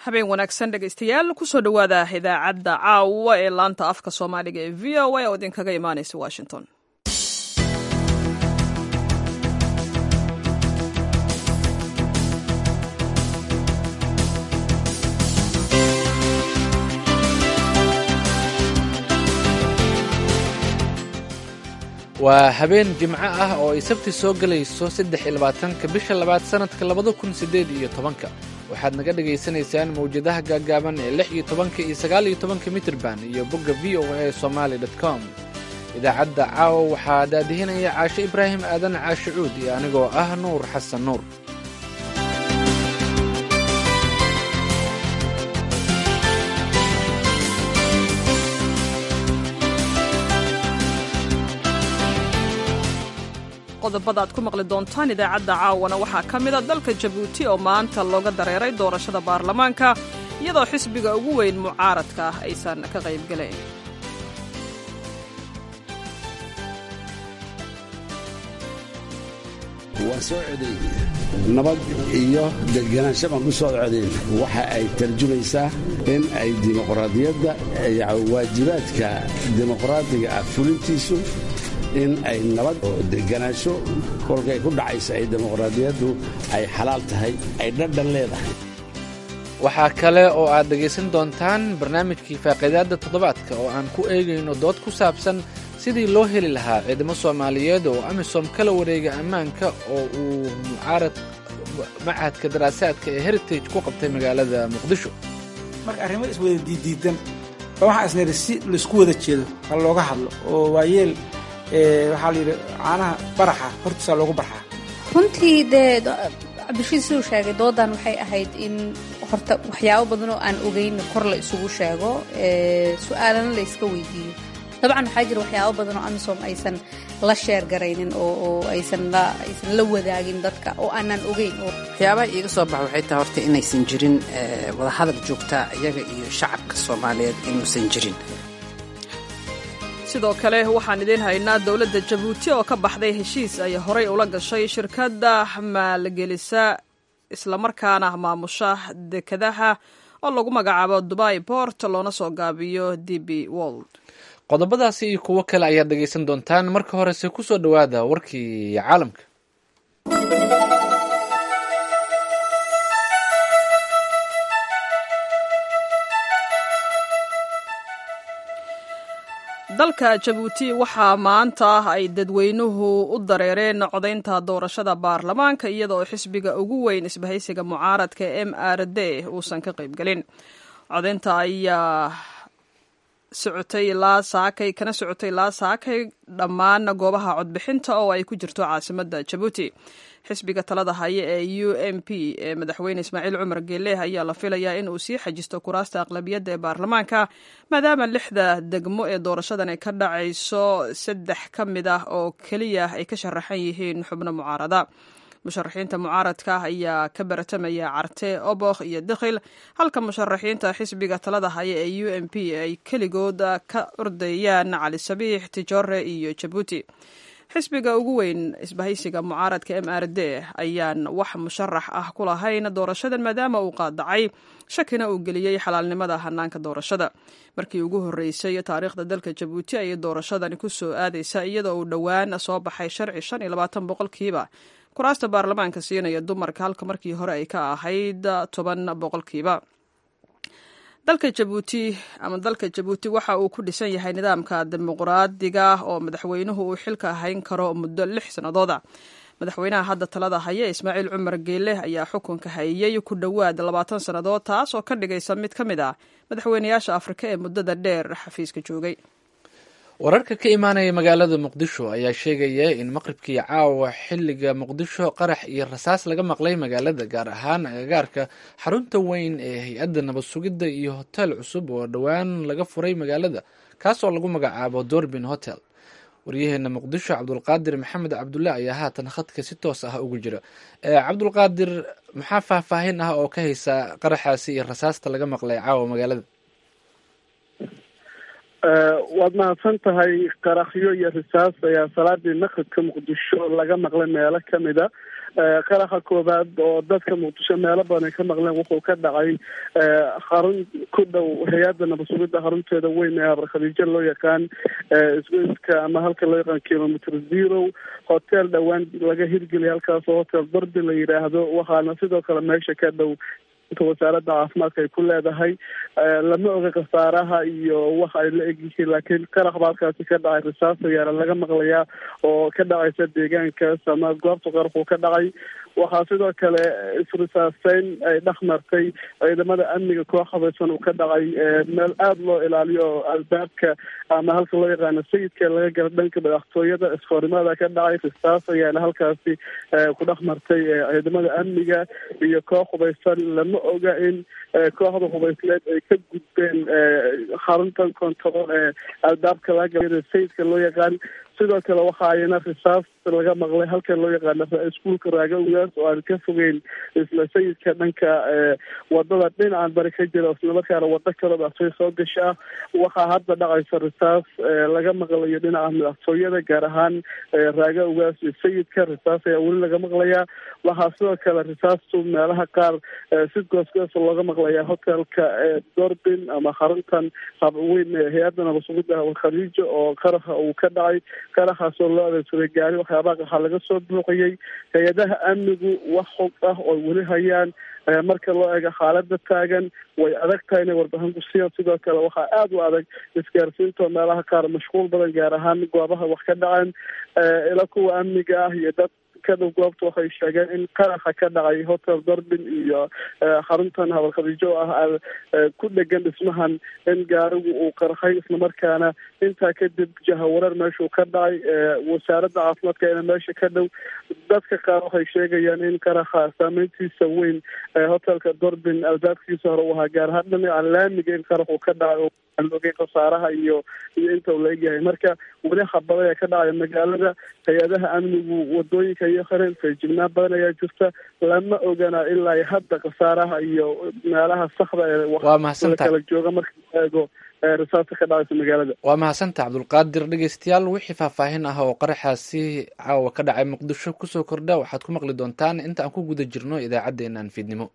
habeen wanaagsan dhegaystayaal kusoo dhowaada idaacadda caawa ee laanta afka soomaaliga ee v o a oo idinkaga imaanaysa washington waa habeen jimco ah oo ay sabti soo gelayso saddex iyo labaatanka bisha labaad sannadka labada kun siddeed iyo tobanka waxaad naga dhagaysanaysaan mawjadaha gaaggaaban ee lix iyo tobanka iyo sagaal iyo tobanka mitirban iyo bogga v o a somaali dot com idaacadda caawa waxaa daadihinaya caashe ibraahim aadan caashe cuud iyo anigoo ah nuur xasan nuur qodobada aad ku maqli doontaan idaacadda caawana waxaa ka mida dalka jabuuti oo maanta looga dareeray doorashada baarlamaanka iyadoo xisbiga ugu weyn mucaaradka ah aysan ka qaybgelayn waan soo codayn nabad iyo deganaansho baan ku soo codayn waxa ay tarjumaysaa in ay dimuqraadiyadda waajibaadka dimuqraadiga ah fulintiisu in ay nabad oo deganaansho kolkay ku dhacaysa ay dimuqraadiyaddu ay xalaal tahay ay dhadhan leedahay waxaa kale oo aad dhegaysan doontaan barnaamijkii faaqiidaadda toddobaadka oo aan ku eegayno dood ku saabsan sidii loo heli lahaa ciidamo soomaaliyeed oo amisom kala wareega ammaanka oo uu mucaarad machadka daraasaadka ee heritage ku qabtay magaalada muqdisho marka arrimo iswada diiddiidan ba waxaa isnayidhi si laisku wada jeedo ha looga hadlo oo waayeel waxaa la yidhi caanaha baraxa hortiisaa loogu barxaa runtii dee cabdishiid siduu sheegay doodan waxay ahayd in horta waxyaabo badan oo aan ogeyn kor la isugu sheego su-aalana la iska weydiiyo dabcan waxaa jira waxyaabo badan oo amisom aysan la sheer garaynin oo aysan la wadaagin dadka oo aanan ogeyn waxyaabaha iiga soo baxa waxay tahay horta inaysan jirin wadahadal joogtaa iyaga iyo shacabka soomaaliyeed inuusan jirin sidoo kale waxaan idiin haynaa dowladda jabuuti oo ka baxday heshiis ay horay ula gashay shirkadda maalgelisa islamarkaana maamusha dekadaha oo lagu magacaabo dubai bort loona soo gaabiyo d b wold qodobadaasi iyo kuwo kale ayaad dhegaysan doontaan marka horese ku soo dhowaada warkii caalamka dalka jabuuti waxaa maanta ay dadweynuhu u dareereen codaynta doorashada baarlamaanka iyadaoo xisbiga ugu weyn isbahaysiga mucaaradka m r d uusan ka qaybgelin codaynta ayaa socotay ilaa saakay kana socotay ilaa saakay dhammaan goobaha codbixinta oo ay ku jirto caasimada jabuuti xisbiga talada haya ee u m p ee madaxweyne ismaaciil cumar geeleh ayaa la filayaa in uu sii xajisto kuraasta aqlabiyadda ee baarlamaanka maadaama lixda degmo ee doorashadan ay ka dhacayso saddex ka mid ah oo keliya ay ka sharaxan yihiin xubno mucaarada musharaxiinta mucaaradka ayaa ka baratamaya carte obokh iyo dikhil halka musharaxiinta xisbiga talada haya ee u m p ay keligood ka ordayaan cali sabiix tijore iyo jabuuti xisbiga ugu weyn isbahaysiga mucaaradka m r d ayaan wax musharax ah ku lahayn doorashadan maadaama uu qaadacay shakina uu geliyey xalaalnimada hanaanka doorashada markii ugu horreysay taariikhda dalka jabuuti ayay doorashadani ku soo aadaysa iyadoo uu dhowaan soo baxay sharci shan iyo labaatan boqolkiiba kuraasta baarlamaanka siinaya dumarka halka markii hore ay ka ahayd toban boqolkiiba dalka jabuuti ama dalka jabuuti waxa uu ku dhisan yahay nidaamka dimuqraadiga oo madaxweynuhu uu xilka hayn karo muddo lix sannadooda madaxweynaha hadda talada haya ismaaciil cumar geele ayaa xukunka hayay ku dhowaad labaatan sannadood taas oo ka dhigaysa mid ka mid ah madaxweynayaasha afrika ee muddada dheer xafiiska joogay wararka ka imaanaya magaalada muqdisho ayaa sheegaya in maqribkii caawa xilliga muqdisho qarax iyo rasaas laga maqlay magaalada gaar ahaan agagaarka xarunta weyn ee hay-adda nabad sugidda iyo hotel cusub oo dhowaan laga furay magaalada kaasoo lagu magacaabo dorbin hotel waryaheena muqdisho cabdulqaadir maxamed cabdulle ayaa haatan khadka si toos ah ugu jira cabdulqaadir maxaa faahfaahin ah oo ka haysa qaraxaasi iyo rasaasta laga maqlay caawa magaalada waad mahadsan tahay qarakhyo iyo risaas ayaa salaadii maqribka muqdisho laga maqlay meelo kamida qaraxa koowaad oo dadka muqdisho meelo badan ay ka maqleen wuxuu ka dhacay xarun ku dhow hay-adda nabadsugidda xarunteeda weyn ee abarkhadiijo loo yaqaan isgoyska ama halka loo yaqaan kilometer zero hotel dhowaan laga hirgeliyay halkaasoo hotel darbi la yidhaahdo waxaana sidoo kale meesha ka dhow inta wasaaradda caafimaadka ay ku leedahay lama oga khasaaraha iyo waxa ay la egyihiin laakiin qarax ba halkaasi ka dhacay risaas ayaana laga maqlayaa oo ka dhacaysa deegaankaas ama goobta qaraxuu ka dhacay waxaa sidoo kale isrisaaseyn ay dhex martay ciidamada amniga koox habaysan uu ka dhacay meel aada loo ilaaliyo oo albaabka ama halka loo yaqaano sayidka laga gala dhanka madaxtooyada iskoorimaada ka dhacay risaas ayaana halkaasi ku dhex martay ciidamada amniga iyo koox hubaysan lama oga in kooxda hubaysneed ay ka gudbeen xaruntan control ee albaabka laga gala sayidka loo yaqaan sidoo kale waxa ayna risaas laga maqlay halka loo yaqaano iskuulka raaga ugaas oo aan ka fogeyn isla sayidka dhanka wadada dhinacan bari ka jira islamarkaana wado kaloo madaxtooye soo gasha ah waxaa hadda dhacaysa risaas laga maqlayo dhinaca madaxtooyada gaar ahaan raaga ugaas iyo sayidka risaas ayaa weli laga maqlayaa waxaa sidoo kale risaastu meelaha qaar si goosgoos looga maqlayaa hotelka dorbin ama xaruntan habweyn hay-adda nabadsugidda khadiijo oo qaraxa uu ka dhacay qaraxaasoo loo adeegsaday gaari waxyaabaha waxaa laga soo buuxiyey hay-adaha amnigu wax xog ah oo weli hayaan marka loo eego xaalada taagan way adag tahay inay warbixin ku siiyaan sidoo kale waxaa aada u adag isgaarsiinta meelaha qaar mashquul badan gaar ahaan goobaha wax ka dhaceen ila kuwa amniga ah iyo dad kadhow goobta waxay sheegeen in qaraxa ka dhacay hotel dorbin iyo xaruntan habalkhadiijo ah ku dhegan dhismahan in gaarigu uu qarxay islamarkaana intaa kadib jahawareer meeshuu ka dhacay wasaaradda caafimaadka ina meesha ka dhow dadka qaar waxay sheegayaan in qaraxa saameyntiisa weyn hotelka dorbin albaabkiisa hore u ahaa gaar ahaan dhinaca laamiga in qaraxuu ka dhacay oo aan ogeyn khasaaraha iyo iyo inta uu la egyahay marka weli habada ayaa ka dhacaya magaalada hay-adaha amnigu wadooyinka iyo hareen feejignaan badan ayaa jirta lama ogana ilaa hadda khasaaraha iyo meelaha saxda ee waa mahadsantahay kala jooga marka la eego risaasta ka dhacaysa magaalada waa mahadsantaha cabdulqaadir dhegeystayaal wixii faahfaahin ah oo qaraxaasi caawa ka dhacay muqdisho kusoo kordha waxaad ku maqli doontaan inta aan ku guda jirno idaacaddeenan fiidnimo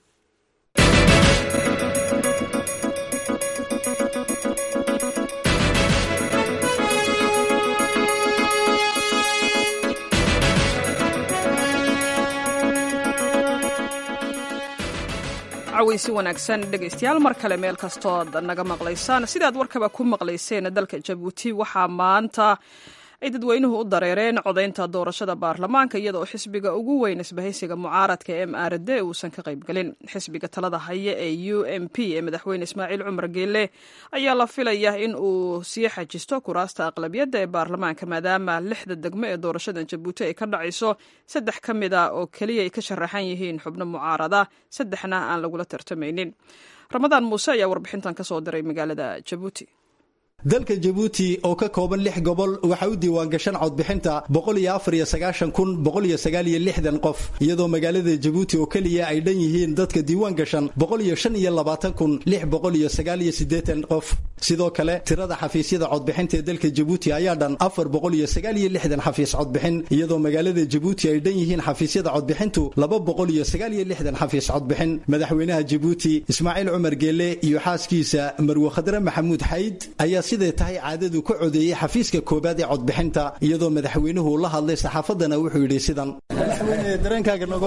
caweysi wanaagsan dhegaystayaal mar kale meel kastood naga maqlaysaan sidaad warkaba ku maqlayseen dalka jabuuti waxaa maanta ay dadweynuhu u dareereen codaynta doorashada baarlamaanka iyadaoo xisbiga ugu weyn isbahaysiga mucaaradka m r d uusan ka qaybgelin xisbiga talada haya ee u m p ee madaxweyne ismaaciil cumar geelle ayaa la filaya in uu sii xajisto kuraasta aqlabiyadda ee baarlamaanka maadaama lixda degmo ee doorashada jabuuti ay ka dhacayso saddex ka mid a oo keliya ay ka sharaxan yihiin xubno mucaarada saddexna aan lagula tartamaynin ramadaan muuse ayaa warbixintan ka soo diray magaalada jabuuti dalka jabuuti oo ka kooban lix gobol waxaa u diiwaangashan codbixinta qof iyadoo magaalada jabuuti oo keliya ay dhan yihiin dadka diiwaangashan qof sidoo kale tirada xafiisyada codbixinta ee dalka jabuuti ayaa dhan xafiis codbixin iyadoo magaalada jabuuti ay dhan yihiin xafiisyada codbixintu xafiis codbixin madaxweynaha jabuuti ismaaciil cumar geelle iyo xaaskiisa marwe khadre maxamuud xayd ayaa siday tahay caadadu ka codeeyey xafiiska koobaad ee codbixinta iyadoo madaxweynuhu la hadlay saxaafadana wuxuu yidhi sidan dareenkaaga nooga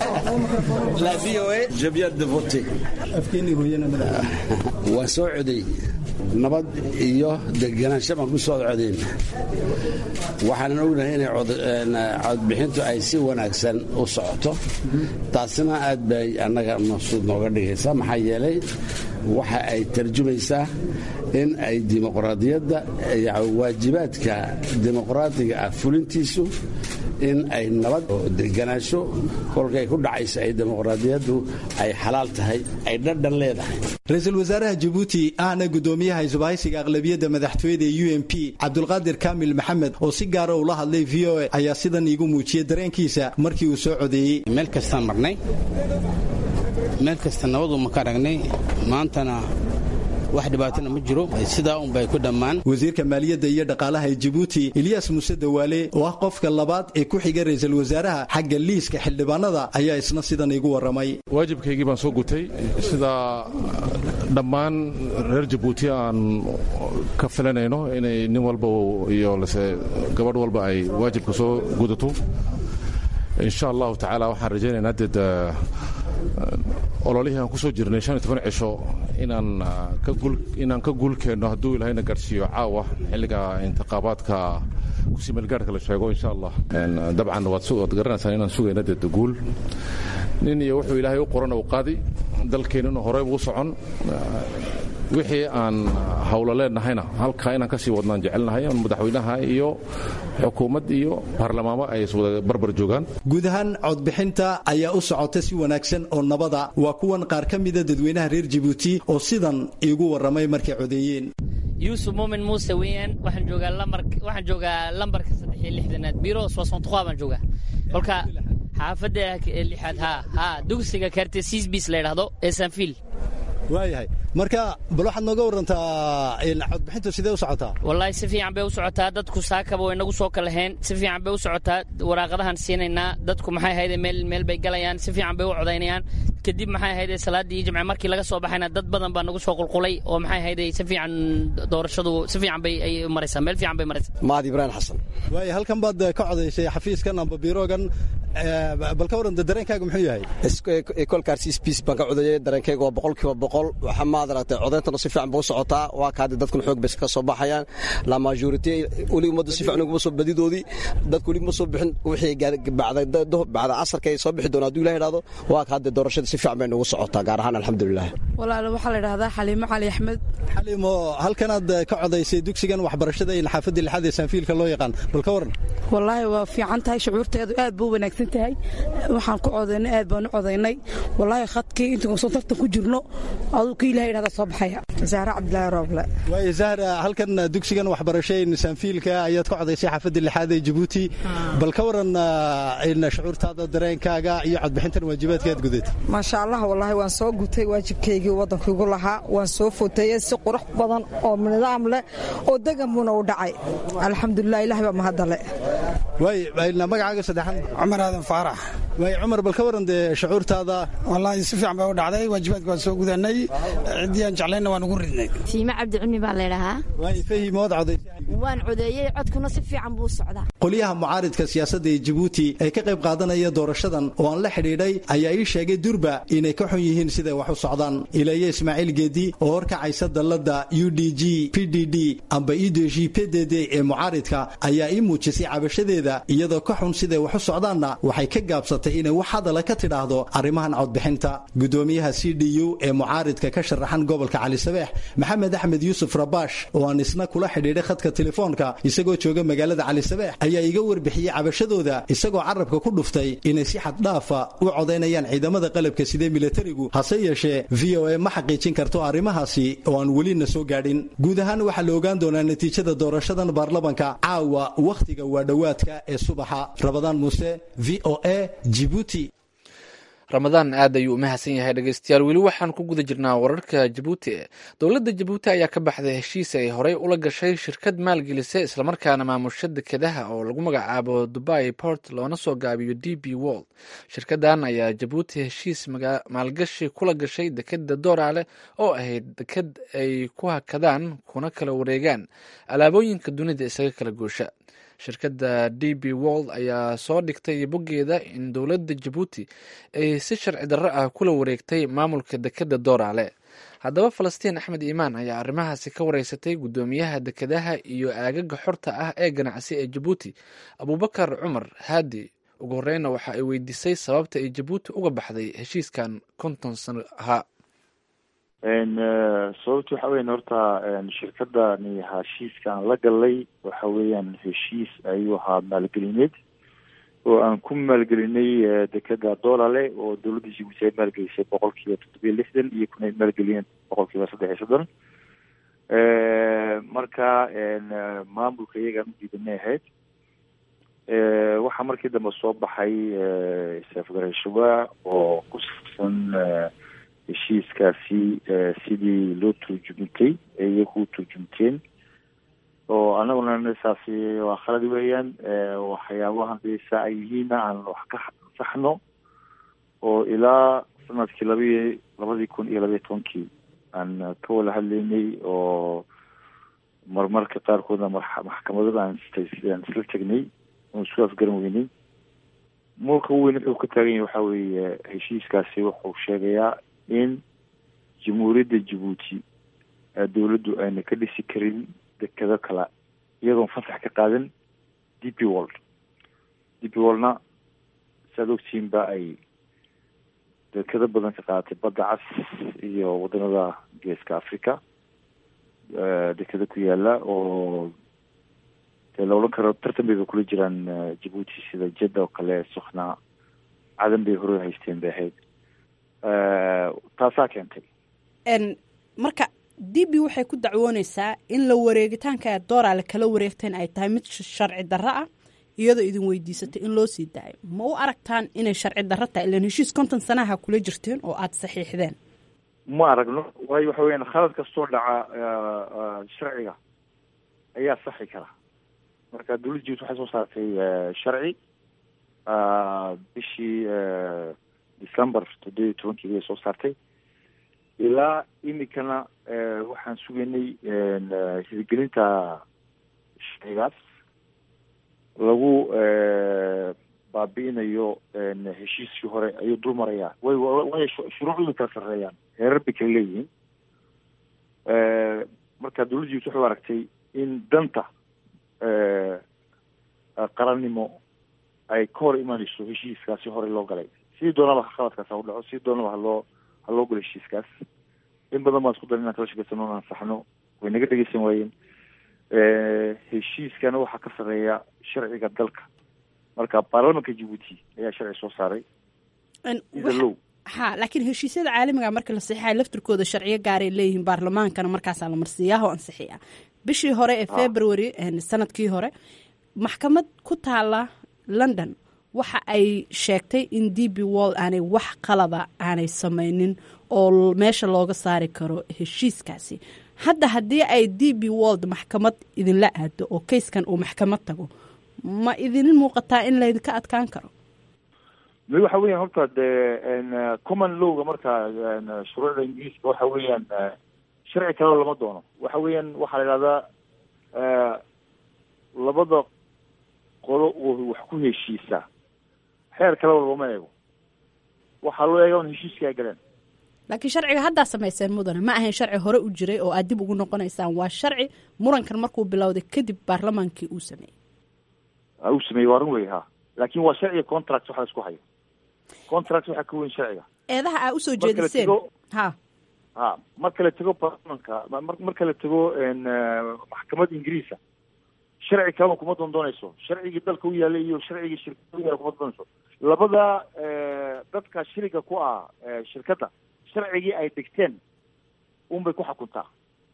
waan soo coday nabad iyo deganaansho baan ku soo codayn waxaanan ognahay inay codbixintu ay si wanaagsan u socoto taasina aad bay annaga maqsuud nooga dhigaysaa maxaa yeelay waxa ay tarjumaysaa in ay dimuqraadiyadda waajibaadka dimuqraadiga ah fulintiisu in ay nabad oo deganaansho kolkay ku dhacayso ay dimuqraadiyaddu ay xalaal tahay ay dhadhan leedahay ra-iisul wasaaraha jabuuti ahna gudoomiyaha isbahaysiga aqlabiyadda madaxtooyada u m p cabdulqaadir kaamil maxamed oo si gaara ula hadlay v o a ayaa sidan iigu muujiyey dareenkiisa markii uu soo codeeyey meel kastaan marnay meel kasta nabadu ma ka aragnay maantana wax dhibaatana ma jiro sidaa unbay ku dhammaan wasiirka maaliyadda iyo dhaqaalaha ee jabuuti eliyas muuse dawaale oo ah qofka labaad ee ku xiga ra'iisul wasaaraha xagga liiska xildhibaanada ayaa isna sidan iigu warramay waajibkaygii baan soo gutay sida dhammaan reer jabuuti aan ka filanayno inay nin walba iyo lase gabadh walba ay waajibka soo gudato insha allahu tacaala waxaan rajaynaynaa dee ololihii aan ku soo jirnay shan iyo toban cisho inaan ka guul inaan ka guul keenno hadduu ilahayna gaadhsiiyo caawa xilliga intiqaabaadka kusii meelgaarhka la sheego insha allah dabcan waad waad garanaysaan inaan sugayna dee guul nin iyo wuxuu ilaahay u qoran uu qaadi dalkeennuna horey buu socon wixii aan hawlo leenahayna halkaa inaan ka sii wadnaan jecelnahay madaxweynaha iyo xukuumad iyo baarlamaamo ay iswada barbar joogaan guud ahaan codbixinta ayaa u socota si wanaagsan oo nabada waa kuwan qaar ka mida dadweynaha reer jabuuti oo sidan iigu warramay markay codeeyeen yuusuf muumin muuse weeyaan waxaan joogaa lambar waxaan joogaa lambarka saddex iyo lixdanaad biro soosontuqaa baan joogaa kolka xaafadda lixaad haa haa dugsiga kartesiis bis la yidhaahdo ee sanfiil waayahay marka bal waxaad nooga warantaa codbixintu sidee u socotaa wallaahi si fiican bay u socotaa dadku saakaba way nagu soo kalaheen si fiican bay u socotaa waraaqadahan siinaynaa dadku maxay ahayde meel meel bay galayaan si fiican bay u codaynayaan kadib maxay ahayde salaaddii jimce markii laga soo baxayna dad badan baa nagu soo qulqulay oo maxay ahayde si fiican doorashadu si fiican bay ay maraysaa meel fiican bay maraysaa maad ibraahim xasan waaya halkan baad ka codaysay xafiiskan amba biiroogan bal ka waran dareenkaaga muxuu yahay kolkaarsiis biis baan ka codayay dareenkayga waa boqolkiiba boqol waxaa maad aragtay codayntana si fiican ba u socotaa waa kaadi dadkuna xoog bay ka soo baxayaan la majority weli ummaddu si fiican uguma soo badidoodii dadku weli ma soo bixin wixii bacda casarka ay soo bixi doona hadduu ilaah idhahdo waa kaadi doorashada si fiican bay nagu socotaa gaar ahaan alxamdulilah walaal waxaa la idhahdaa xaliimo cali axmed xaliimo halkanaad ka codaysay dugsigan waxbarashada in xaafadda lixaad ee saanfiilka loo yaqaan bal ka waran wallaahi waa fiican tahay shucuurteedu aad buu wanaagsan tahay waxaan ku codaynay aad baan u codaynay wallaahi khadkii intuu soo tartan ku jirno aduu ka ilaha idhahda soo baxaya zahra cabdilaahi rooble waayo zahra halkan dugsigan waxbarasho in saanfiilka ayaad ka codaysay xaafadda lixaad ee jabuuti bal ka waran in shucuurtaada dareenkaaga iyo codbixintan waajibaadka aad gudatay maasha allah wallaahi waan soo gutay waajibkaygii waddankaigu lahaa waan soo foteeyey si qurux badan oo nidaam leh oo degan buuna u dhacay alxamdulilah ilaah baa mahadale waay magacaaga saddexaad cumar aadan faarax waay cumar bal ka waran dee shucuurtaada wallaahi si fiican baa u dhacday waajibaadka waan soo gudanay ciddii aan jeclayna waan ugu ridnay siime cabdi cumi baa laydhahaa waay fahim waad coday waan codeeyey codkuna si fiican buu socdaa qolyaha mucaaridka siyaasadda ee jabuuti ee ka qayb qaadanaya doorashadan oo aan la xidhiidhay ayaa ii sheegay durba inay ka xun yihiin siday wax u socdaan ilaye ismaaciil geedi oo horkacaysa dalladda u d g p d d amba idg p d d ee mucaaridka ayaa ii muujisay cabashadeeda iyadoo ka xun siday wax u socdaanna waxay ka gaabsatay inay wax hadala ka tidhaahdo arrimahan codbixinta gudoomiyaha c d u ee mucaaridka ka sharaxan gobolka cali sabeex maxamed axmed yuusuf rabaash oo aan isna kula xidhiidhay khadka telefoonka isagoo jooga magaalada cali sabeex ayaa iga warbixiyey cabashadooda isagoo carabka ku dhuftay inay si xaddhaafa u codaynayaan ciidamada qalabka sidee milatarigu hase yeeshee v o a ma xaqiijin karto arrimahaasi oo aan welina soo gaadhin guud ahaan waxaa la ogaan doonaa natiijada doorashadan baarlamanka caawa wakhtiga waa dhowaadka ee subaxa rabadaan muuse v o a jibuuti ramadaan aad ayuu u mahadsan yahay dhegeystayaal weli waxaan ku guda jirnaa wararka jabuuti dowladda jabuuti ayaa ka baxday heshiis ay horey ula gashay shirkad maalgelisa islamarkaana maamusha dekedaha oo lagu magacaabo dubai port loona soo gaabiyo d b wold shirkadan ayaa jabuuti heshiis maalgashi kula gashay dekeda dooraale oo ahayd deked ay ku hakadaan kuna kala wareegaan alaabooyinka dunida isaga kala goosha shirkadda d b wold ayaa soo dhigtay boggeeda in dowladda jabuuti ay si sharci darro ah kula wareegtay maamulka dekedda dooraale haddaba falastiin axmed iimaan ayaa arrimahaasi ka wareysatay guddoomiyaha dekedaha iyo aagaga xorta ah ee ganacsi ee jabuuti abuubakar cumar haadi ugu horeyna waxa ay weydiisay sababta ay jabuuti uga baxday heshiiskan konton sano ahaa sababta waxa weyan horta shirkadani heshiiska aan la galay waxa weeyaan heshiis ayuu ahaa maalgelineed oo aan ku maalgelinay dekeda doolale oo dowladda jibuuti ay maalgelisay boqol kiiba toddobiyo lixdan iyo kuna maalgeliyeen boqol kiiba saddex iyo soddon marka maamulka iyagaan udiidanay ahayd waxaa markii dambe soo baxay safgarashawa oo ku saabsan heshiiskaasi sidii loo turjumtay ee iyaku u turjumteen oo anaguna saasi waa khalad weeyaan waxyaabaha desa ay yihiinna aan wax ka saxno oo ilaa sanadkii labi labadii kun iyo labayo tobankii aan ka wada hadlaynay oo marmarka qaarkoodna maxkamadada aan aan isla tegnay oon isku afgaran weynay muulka weyn wuxuu ka taagan yahay waxa weeye heshiiskaasi wuxuu sheegayaa in jamhuuriyadda jabuuti dowladdu ayna ka dhisi karin dekado kale iyadoon fasax ka qaadan d p world d p worldna saad ogtihiin ba ay dekado badan ka qaadatay badda cas iyo waddanada geeska africa dekado ku yaala oo dee la odhan karo tartan bayba kula jiraan jabuuti sida jedda oo kale sukna cadan bay hore haysteen bay ahayd taasaa keentay marka d b waxay ku dacwooneysaa in la wareegitaanka ee dooraale kala wareegteen ay tahay mid sharci darro ah iyadoo idin weydiisatay in loo sii daayo ma u aragtaan inay sharci darro tahay ilan heshiis konton sanaha kula jirteen oo aada saxiixdeen ma aragno waayo waxa weyaan khalad kastoo dhaca sharciga ayaa saxi kara marka dowladda jabuuti waxay soo saartay sharci bishii december toddoba iyo tobankii bay soo saartay ilaa imikana waxaan sugaynay hirgelinta sharcigaas lagu baabi'inayo heshiiskii hore ayuu dul marayaa way way shuruucdu kala sarreeyaan heerar bay kala leeyihiin marka dowladda jabuuti waxay aragtay in danta qarannimo ay ka hor imanayso heshiiskaasi hore loo galay sidii doonaba khaladkaas ha u dhaco sidii doonaba haloo ha loo galo heshiiskaas in badan baan isku daray inaan kala shekeysano o ansaxno way naga dhegeysan waayeen heshiiskana waxaa ka sarreeya sharciga dalka marka baarlamanka jabuuti ayaa sharci soo saaray low ha laakiin heshiisyada caalamiga marka la saxiixaya laftirkooda sharciyo gaaray leeyihiin baarlamaankana markaasaa la marsiiyaha oo ansixiya bishii hore ee february sanadkii hore maxkamad ku taala london waxa ay sheegtay in d b wall aanay wax qalada aanay samaynin oo meesha looga saari karo heshiiskaasi hadda haddii ay d b wold maxkamad idinla aado oo kayskan uu maxkamad tago ma idin muuqataa in laydinka adkaan karo mi waxa weeyaan horta dee common lowga marka shuruucda ingiriiska waxa weeyaan sharci kaleo lama doono waxa weeyaan waxaa la idhahdaa labada qolo oo wax ku heshiisa xeer kaleba looma eego waxaa loo eega un heshiiska ay galeen laakiin sharciga haddaa samayseen mudane ma ahayn sharci hore u jiray oo aad dib ugu noqonaysaan waa sharci murankan markuu bilowday kadib baarlamaankii uu sameeyey uu sameeyey waa run wey ha laakin waa sharciga contract waxa la isku hayo contract waxaa ka weyn sharciga eedaha aa usoo jeediseen ha ha marka la tego baarlamanka marka la tego maxkamad ingiriisa sharci kaleba kuma doondoonayso sharcigii dalka u yaalay iyo sharcigii shirkada u yaala kuma doondoonayso labada dadka shiriga ku ah shirkadda sharcigii ay degteen unbay ku xukuntaa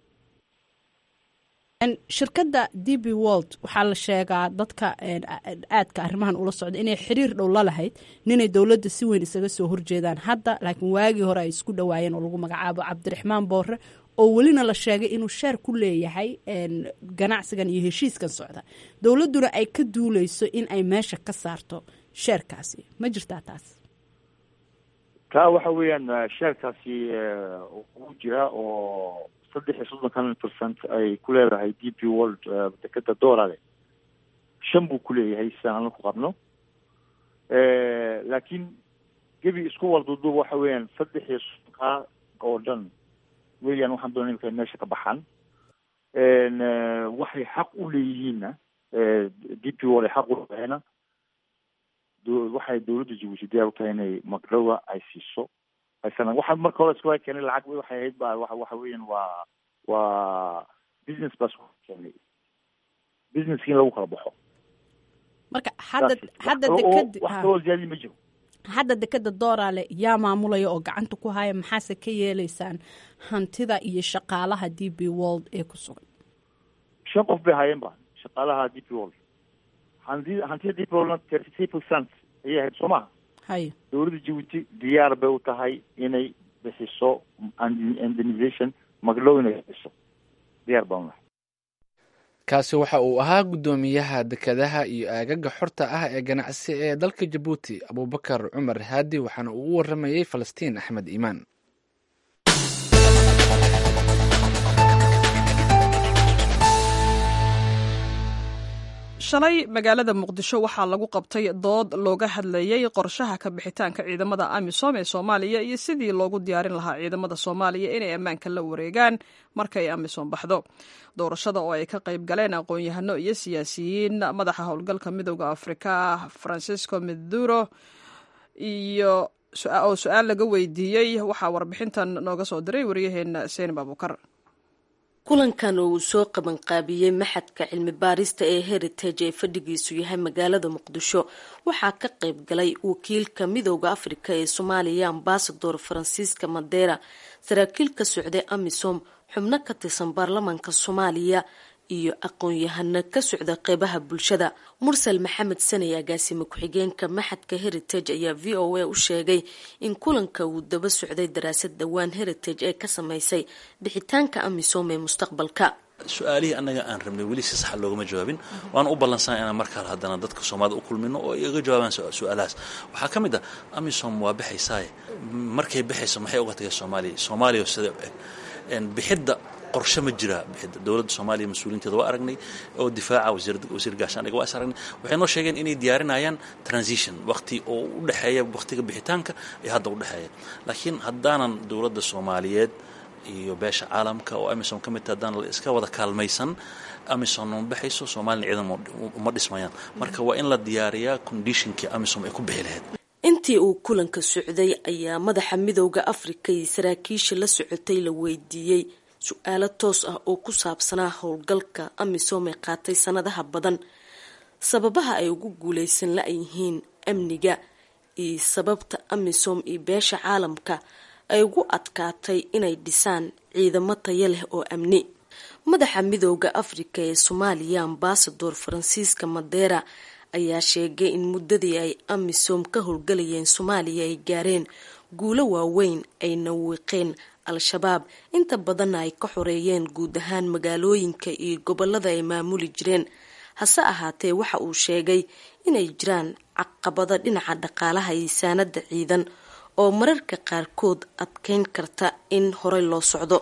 shirkadda d b wold waxaa la sheegaa dadka aadka arrimahan ula socda inay xiriir dhow la lahayd ninay dowladda si weyn isaga soo horjeedaan hadda laakiin waagii hore ay isku dhawaayeen oo lagu magacaabo cabdiraxmaan boore oo welina la sheegay inuu sheer ku leeyahay ganacsigan iyo heshiiskan socda dowladduna ay ka duuleyso in ay meesha ka saarto sheerkaasi ma jirtaa taas taa waxa weeyaan sheerkaasi ugu jira oo saddex iyo soddonkan percent ay ku leedahay d p world dekeda doolare shan buu ku leeyahay sidaan ana ku qabno laakiin gebi isku walduduub waxa weeyaan saddex iyo soddonkaa oo dhan weeyaan waxaan doona imika meesha ka baxaan waxay xaq u leeyihiinna d p world ay xaq u leedahayna waxay dowladda jabuuti diyaar u tahay inay magdhowa ay siiso aysan waxa marka hore isku keenay lacag waxay ahayd ba wa waxa weeyaan waa waa business baa isku keenay businesski in lagu kala baxo marka hadda hadda deked wax kaloo ziyaadi ma jiro hadda dekeda dooraale yaa maamulaya oo gacanta ku haya maxaase ka yeeleysaan hantida iyo shaqaalaha d b world ee ku sugan shan qof bay haayeen ba shaqaalaha d p world hanti hantida d p worldna thirty three percent ayay ahayd soo maha haya dowladda jabuuti diyaar bay u tahay inay bixiso indemnisation magdhow inay bixiso diyaar baan nahay kaasi waxa uu ahaa guddoomiyaha dekedaha iyo aagaga xorta ah ee ganacsi ee dalka jabuuti abubakar cumar haadi waxaana uu u waramayey falastiin axmed iimaan shalay magaalada muqdisho waxaa lagu qabtay dood looga hadlayey qorshaha ka bixitaanka ciidamada amisom ee soomaaliya iyo sidii loogu diyaarin lahaa ciidamada soomaaliya inay ammaanka la wareegaan markay amisom baxdo doorashada oo ay ka qayb galeen aqoon-yahano iyo siyaasiyiin madaxa howlgalka midooda afrika francisco meduro iyo oo su-aal laga weydiiyey waxaa warbixintan nooga soo diray wariyaheena seenib abukar kulankan oo uu soo qabanqaabiyey maxadka cilmi baarista ee heritage ee fadhigiisu yahay magaalada muqdisho waxaa ka qayb galay wakiilka midooda afrika ee soomaaliya ambasador faransiiska madera saraakiil ka socday amisom xubno ka tirsan baarlamaanka soomaaliya iyo aqoon-yahano ka socda qeybaha bulshada mursal maxamed saney agaasime ku-xigeenka maxadka heritage ayaa v o a u sheegay in kulanka uu daba socday daraasad dhowaan heritage ee ka sameysay bixitaanka amisom ee mustaqbalka su-aalihii annaga aan rabnay weli si saxa loogama jawaabin waana u ballansan inaan markaale haddana dadka soomaalida u kulmino oo iga jawaabaan su-aalahaas waxaa ka mid ah amisom waa baxaysaaye markay baxayso maxay uga tagay soomaaliya soomaaliya sida u eg bixidda qorshe ma jiraa bixidda dowladda soomaaliya mas-uuliinteeda waa aragnay oo difaaca wasiir gaashaandhiga waa is aragnay waxay noo sheegeen inay diyaarinayaan transition waqti oo u dhexeeya waqtiga bixitaanka ee hadda u dhexeeya laakiin haddaanan dowladda soomaaliyeed iyo beesha caalamka oo amisom ka midta haddaan la iska wada kaalmaysan amisom ma baxayso soomaliya ciidan uma dhismayaan marka waa in la diyaariyaa conditionkii amisom ay ku bixi lahayd intii uu kulanka socday ayaa madaxa midooda afrika iyo saraakiisha la socotay la weydiiyey su-aalo toos ah oo ku saabsanaa howlgalka amisom ee qaatay sanadaha badan sababaha ay ugu guuleysan la-yihiin amniga iyo sababta amisom iyo beesha caalamka ay ugu adkaatay inay dhisaan ciidamo taya leh oo amni madaxa midooda afrika ee soomaaliya ambasador faransiiska madera ayaa sheegay in muddadii ay amisom ka howlgalayeen soomaaliya ay gaareen guulo waaweyn ayna wiiqeen al-shabaab inta badanna ay ka xoreeyeen guud ahaan magaalooyinka iyo gobolada ay maamuli jireen hase ahaatee waxa uu sheegay inay jiraan caqabado dhinaca dhaqaalaha iyo saanada ciidan oo mararka qaarkood adkeyn karta in horey loo socdo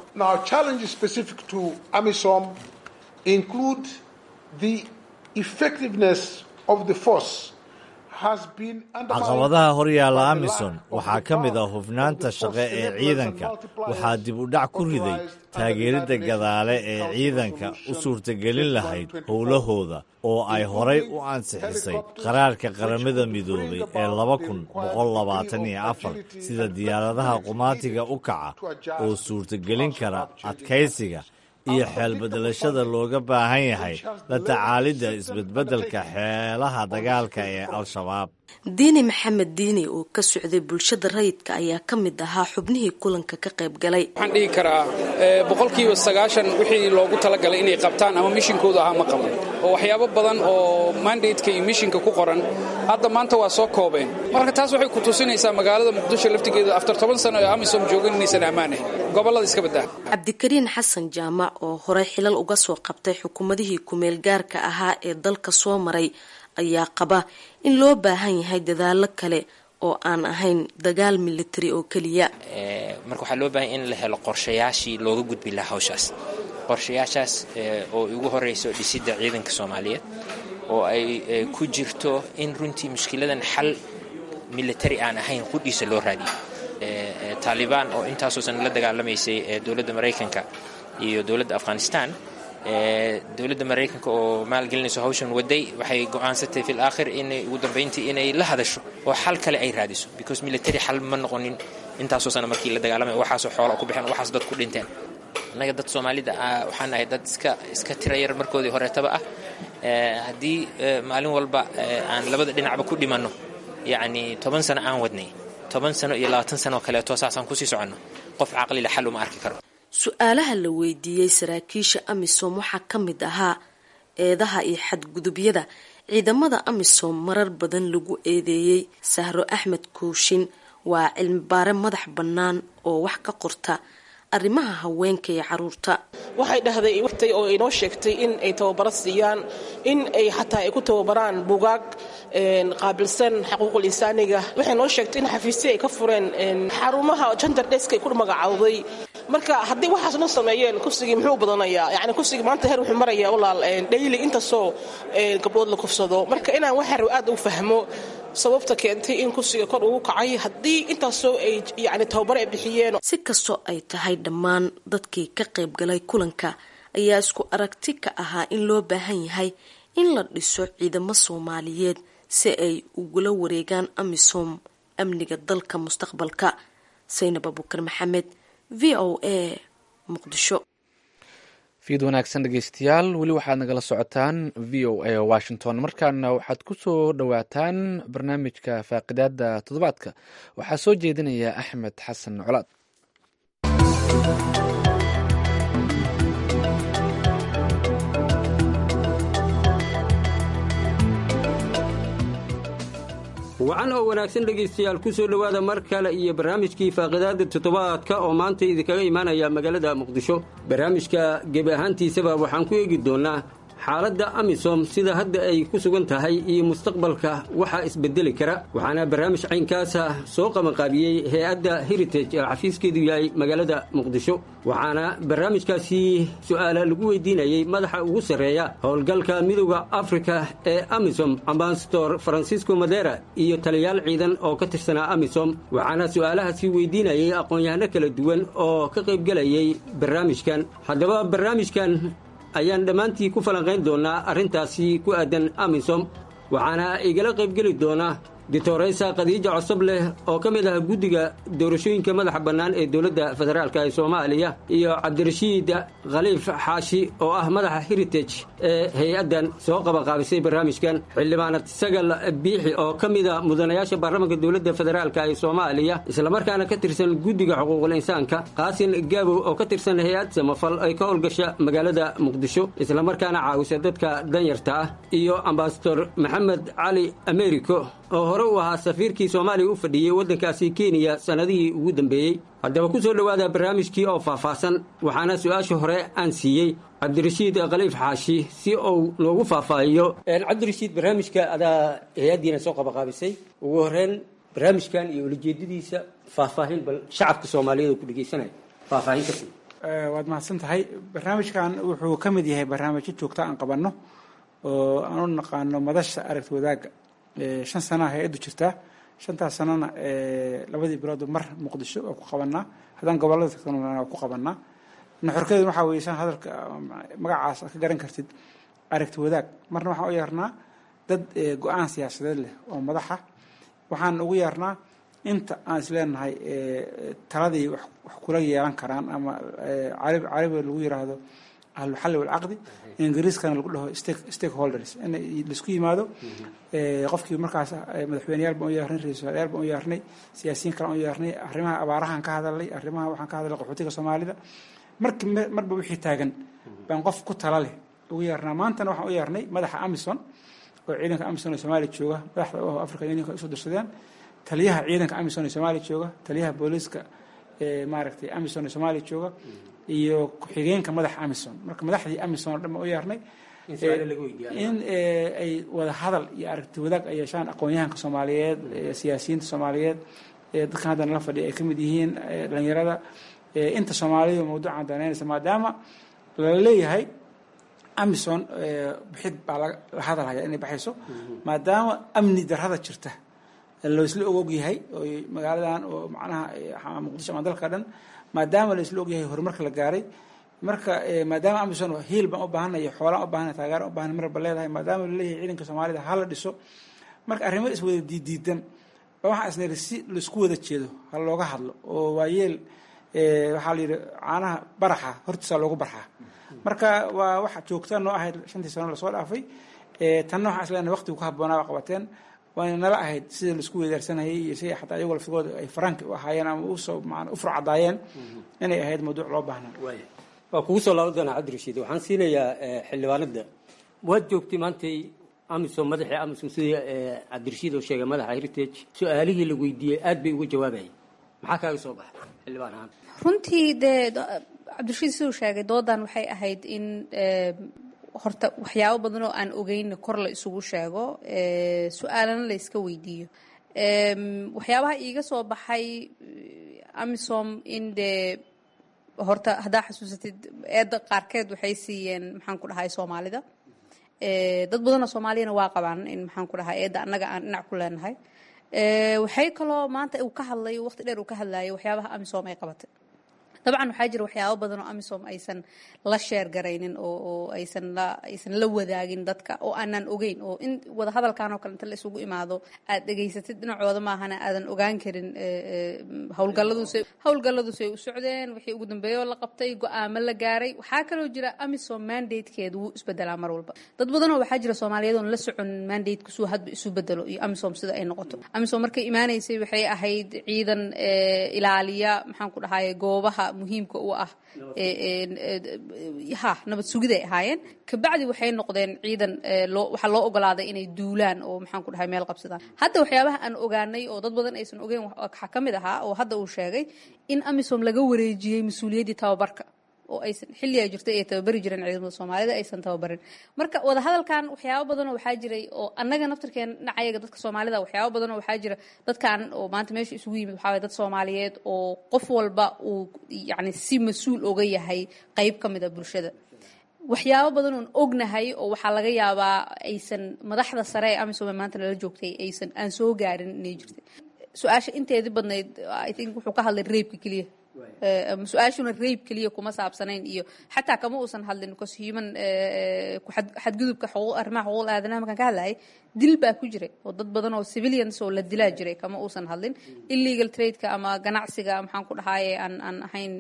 caqabadaha horyaalla amisom waxaa ka mid ah hufnaanta shaqe ee ciidanka waxaa dib u dhac ku riday taageeridda gadaale ee ciidanka u suurtagelin lahayd howlahooda oo ay horay u ansixisay qaraarka qaramada midoobay ee laba kun boqol labaatan iyo afar sida diyaaradaha qumaatiga u kaca oo suurtagelin kara adkaysiga iyo xeelbedelashada looga baahan yahay la tacaalidda isbedbeddelka xeelaha dagaalka ee al-shabaab diini maxamed diini oo ka socday bulshada rayidka ayaa ka mid ahaa xubnihii kulanka ka qayb galay waxaan dhihi karaa boqolkiiba sagaashan wixii loogu talagalay inay qabtaan ama mishinkooda ahaa ma qaban oo waxyaabo badan oo mandateka iyo mishinka ku qoran hadda maanta waa soo koobeen marka taas waxay ku tusinaysaa magaalada muqdisho laftigeeda aftar toban sano ee amisom joogan inaysan ammaanayn gobolada iska baddaa cabdikariin xasan jaamac oo horey xilal uga soo qabtay xukuumadihii kumeel gaarka ahaa ee dalka soo maray ayaa qaba in loo baahan yahay dadaalo kale oo aan ahayn dagaal military oo keliya marka waxaa loo baahanya in la helo qorshayaashii looga gudbi lahaa hawshaas qorshayaashaas oo ugu horeyso dhisidda ciidanka soomaaliyeed oo ay ku jirto in runtii mushkiladan xal military aan ahayn qudhiisa loo raadiyo taalibaan oo intaasoosan la dagaalamaysay dowladda maraykanka iyo dowladda afghanistan dowladda maraykanka oo maalgelinayso hawshan waday waxay go-aansatay fil aakhir inay ugu dambeyntii inay la hadasho oo xal kale ay raadiso because military xal ma noqonin intaasoo sana markii la dagaalamay waxaasoo xoola ku bixeen waxaas dad ku dhinteen annaga dad soomaalida ah waxaan nahay dad iska iska tira yar markoodii horeetaba ah haddii maalin walba aan labada dhinacba ku dhimanno yacni toban sano aan wadnay toban sano iyo labaatan sano oo kaleeto saasaan kusii soconno qof caqlila xal uma arki karo su-aalaha la weydiiyey saraakiisha amisom waxaa ka mid ahaa eedaha iyo xadgudubyada ciidamada amisom marar badan lagu eedeeyey sahro axmed kooshin waa cilmi baare madax bannaan oo wax ka qorta arrimaha haweenka iyo caruurta waxay dhahday wtay oo inoo sheegtay in ay tababaro siiyaan in ay xataa ay ku tababaraan bugaag qaabilsan xuquuqul insaaniga waxay noo sheegtay in xafiisya ay ka fureen xarumaha gender desk ay ku magacawday marka haddii waxaas noo sameeyeen kursigii muxuu badanayaa yani kursigii maanta heer wuxuu marayaa walaal dhayli intaasoo gabdhood la kufsado marka inaan waxar aad u fahmo sababta keentay in kursiga kor ugu kacay haddii intaasoo ay yani tababar ay bixiyeen si kastoo ay tahay dhammaan dadkii ka qayb galay kulanka ayaa isku aragti ka ahaa in loo baahan yahay in la dhiso ciidamo soomaaliyeed si ay ugula wareegaan amisom amniga dalka mustaqbalka saynab abukar maxamed v o a muqdisho fiid wanaagsan dhegeystayaal weli waxaad nagala socotaan v o a washington markaana waxaad ku soo dhowaataan barnaamijka faaqidaada toddobaadka waxaa soo jeedinaya axmed xasan colaad wacan oo wanaagsan dhegaystayaal ku soo dhowaada mar kale iyo barnaamijkii faaqidaada toddobaadka oo maanta idinkaga imaanaya magaalada muqdisho barnaamijka gebi ahaantiisaba waxaan ku eegi doonnaa xaaladda amisom sida hadda ay ku sugan tahay iyo mustaqbalka waxaa isbedeli kara waxaana barnaamij caynkaasa soo qabanqaabiyey hay-adda heritage ee xafiiskeedu yahay magaalada muqdisho waxaana barnaamijkaasi su-aala lagu weydiinayey madaxa ugu sarreeya howlgalka midooda afrika ee amisom ambasador francisco madera iyo taliyaal ciidan oo ka tirsanaa amisom waxaana su-aalahaasi weydiinayay aqoon-yahano kala duwan oo ka qaybgelayay barnaamijkan haddaba barnaamijkan ayaan dhammaantii ku falanqayn doonnaa arrintaasi ku aadan amisom waxaana igala qaybgeli doona ditoreysa khadiija cosob leh oo ka mid ah guddiga doorashooyinka madaxa bannaan ee dowladda federaalk ee soomaaliya iyo cabdirashiid khaliif xaashi oo ah madaxa heritage ee hay-addan soo qabanqaabisay barnaamijkan xildhibaanad sagal biixi oo ka mida mudanayaasha baarlamanka dowladda federaalk ee soomaaliya islamarkaana ka tirsan guddiga xuquuqul insaanka qaasin gaabow oo ka tirsan hay-ad samafal ay ka howlgasha magaalada muqdisho islamarkaana caawisa dadka danyarta ah iyo ambasador maxamed cali americo oo hore u ahaa safiirkii soomaaliya u fadhiyey waddankaasi kenya sannadihii ugu dambeeyey haddaba ku soo dhowaada barnaamijkii oo faahfaahsan waxaana su-aasha hore aan siiyey cabdirashiid khaliif xaashi si uu noogu faahfaahiyo cabdirashiid barnaamijka adaa hay-addiina soo qabaqaabisay ugu horeyn barnaamijkan iyo ulajeedadiisa faahfaahin bal shacabka soomaaliyeed oo ku dhegeysanaya faahfaahin ka sii waad mahadsan tahay barnaamijkan wuxuu ka mid yahay barnaamijyo joogta aan qabanno oo aan u naqaano madasha aragti wadaagga shan sanaa hay-addu jirtaa shantaas sanana labadii biloodba mar muqdisho oo ku qabanaa haddaan gobolada tagtana ku qabanaa nuxurkeedu waxaa weeye san hadalka magacaas ka garan kartid aragti wadaag marna waxaan u yeernaa dad go-aan siyaasadeed leh oo madaxa waxaan ugu yeernaa inta aan isleenahay taladii wax kula yeelan karaan ama carabiga lagu yiraahdo ahluxalli walcaqdi ingiriiskana lagu dhaho stakeholders in laisku yimaado qofkii markaas madaxweyneyaal baan u yeernay ra-isul wasaarayaal baan u yeernay siyaasiyiin kale aan u yeernay arrimaha abaarahan ka hadalnay arrimaha waxaan ka hadalnay qaxootiga soomaalida marki marba wixii taagan baan qof ku tala leh ugu yeernaa maantana waxaan u yeernay madaxa amison oo ciidanka amison ee soomaaliya jooga madaxda u aho africa unionka usoo dirsadeen taliyaha ciidanka amison ee soomaaliya jooga taliyaha booliiska ee maaragtay amison ee soomaaliya jooga iyo ku-xigeenka madaxa amison marka madaxdii amison oo dhan baan u yeernay in ay wada hadal iyo aragti wadaag ay yeeshaan aqoon-yahanka soomaaliyeed siyaasiyiinta soomaaliyeed dadkan haddana la fadhiya ay ka mid yihiin dhalinyarada inta soomaalidu mawduucan danaynaysa maadaama lala leeyahay amison bixid baa la hadalhaya inay baxayso maadaama amni darrada jirta laisla ogog yahay oo magaaladan oo macnaha muqdisho ama dalka dhan maadaama laisla og yahay horumarka la gaaray marka maadaama amison hiil baan u baahanay xoolaan u baahanay taageera u baahanay marba leedahay maadaama laleeyahay ciidanka soomaalida hala dhiso marka arrimo iswada diidiidan ba waxaa isnayri si laisku wada jeedo ha looga hadlo oo waayeel waxaa la yidhi caanaha baraxa hortiisa loogu barxaa marka waa waxa joogta noo ahayd shantii sano lasoo dhaafay tanna waxaan isleenahay waqtigu ku habboonaa waa qabateen waana nala ahayd sida laisku wedaarsanayay iyo sida xataa iyagoo laftigooda ay faraanki u ahaayeen ama usoo maana u furcadaayeen inay ahayd mawduuc loo baahnaa waa kugu soo laaban doonaa cabdirashiid waxaan siinayaa xildhibaanada waad joogtay maantay amisom madaxii amisom sidii cabdirashiid oo sheegay madaxa heritage su-aalihii la weydiiyey aad bay uga jawaabayeen maxaa kaaga soo baxay xildhibaan ahaan runtii dee cabdirashiid siduu sheegay doodan waxay ahayd in horta waxyaabo badan oo aan ogeyn kor la isugu sheego su-aalana la iska weydiiyo waxyaabaha iiga soo baxay amisom in dee horta haddaa xasuusatid eedda qaarkeed waxay siiyeen maxaan ku dhahay soomaalida dad badanoo soomaaliyana waa qabaan in maxaan ku dhahay eedda annaga aan dhinac ku leenahay waxay kaloo maanta uu ka hadlay waqti dheer uu ka hadlayay waxyaabaha amisom ay qabatay dabcan waxaa jira waxyaabo badan oo amisom aysan la sheer garaynin oo aysan la aysan la wadaagin dadka oo aanan ogeyn oo in wada hadalkan oo kale inta la isugu imaado aad dhegaysatid dhinacooda maahana aadan ogaan karin howlgalladuuse howlgalladuusay u socdeen wixii ugu dambeeyoo la qabtay go-aamo la gaaray waxaa kaloo jira amisom mandatekeedu wuu isbedelaa mar walba dad badanoo waxaa jira soomaaliyeed oon la socon mandateka suu hadba isu bedelo iyo amisom sida ay noqoto amisom markay imaanaysay waxay ahayd ciidan ilaaliya maxaan ku dhahaye goobaha muhiimka u ah ha nabad sugiday ahaayeen kabacdi waxay noqdeen ciidan waxaa loo ogolaaday inay duulaan oo maxaan ku dhahay meel qabsadaan hadda waxyaabaha aan ogaanay oo dad badan aysan ogeyn waxaa ka mid ahaa oo hadda uu sheegay in amisom laga wareejiyey mas-uuliyaddii tababarka oo aysan xilli ay jirtay ay tababari jireen ciidamada soomaalida aysan tababarin marka wadahadalkan waxyaabo badanoo waxaa jiray oo annaga naftirkeen dhinacayaga dadka soomaalida waxyaabo badanoo waxaa jira dadkan oo maanta meesha isugu yimid waxaa waye dad soomaaliyeed oo qof walba uu yacni si mas-uul oga yahay qayb ka mid a bulshada waxyaabo badan oon ognahay oo waxaa laga yaabaa aysan madaxda sare ee amisom ee maanta nala joogtay aysan aan soo gaarin inay jirtay su-aasha inteedii badnayd i think wuxuu ka hadlay reebka keliya su-aashuna rayb keliya kuma saabsanayn iyo xataa kama uusan hadlin bcause human xadgudubka arrimaha xuquuqda aadanaha markaan ka hadlayay dil baa ku jiray oo dad badan oo civilians oo la dilaa jiray kama uusan hadlin illegal tradeka ama ganacsiga maxaan ku dhahaye aan aan ahayn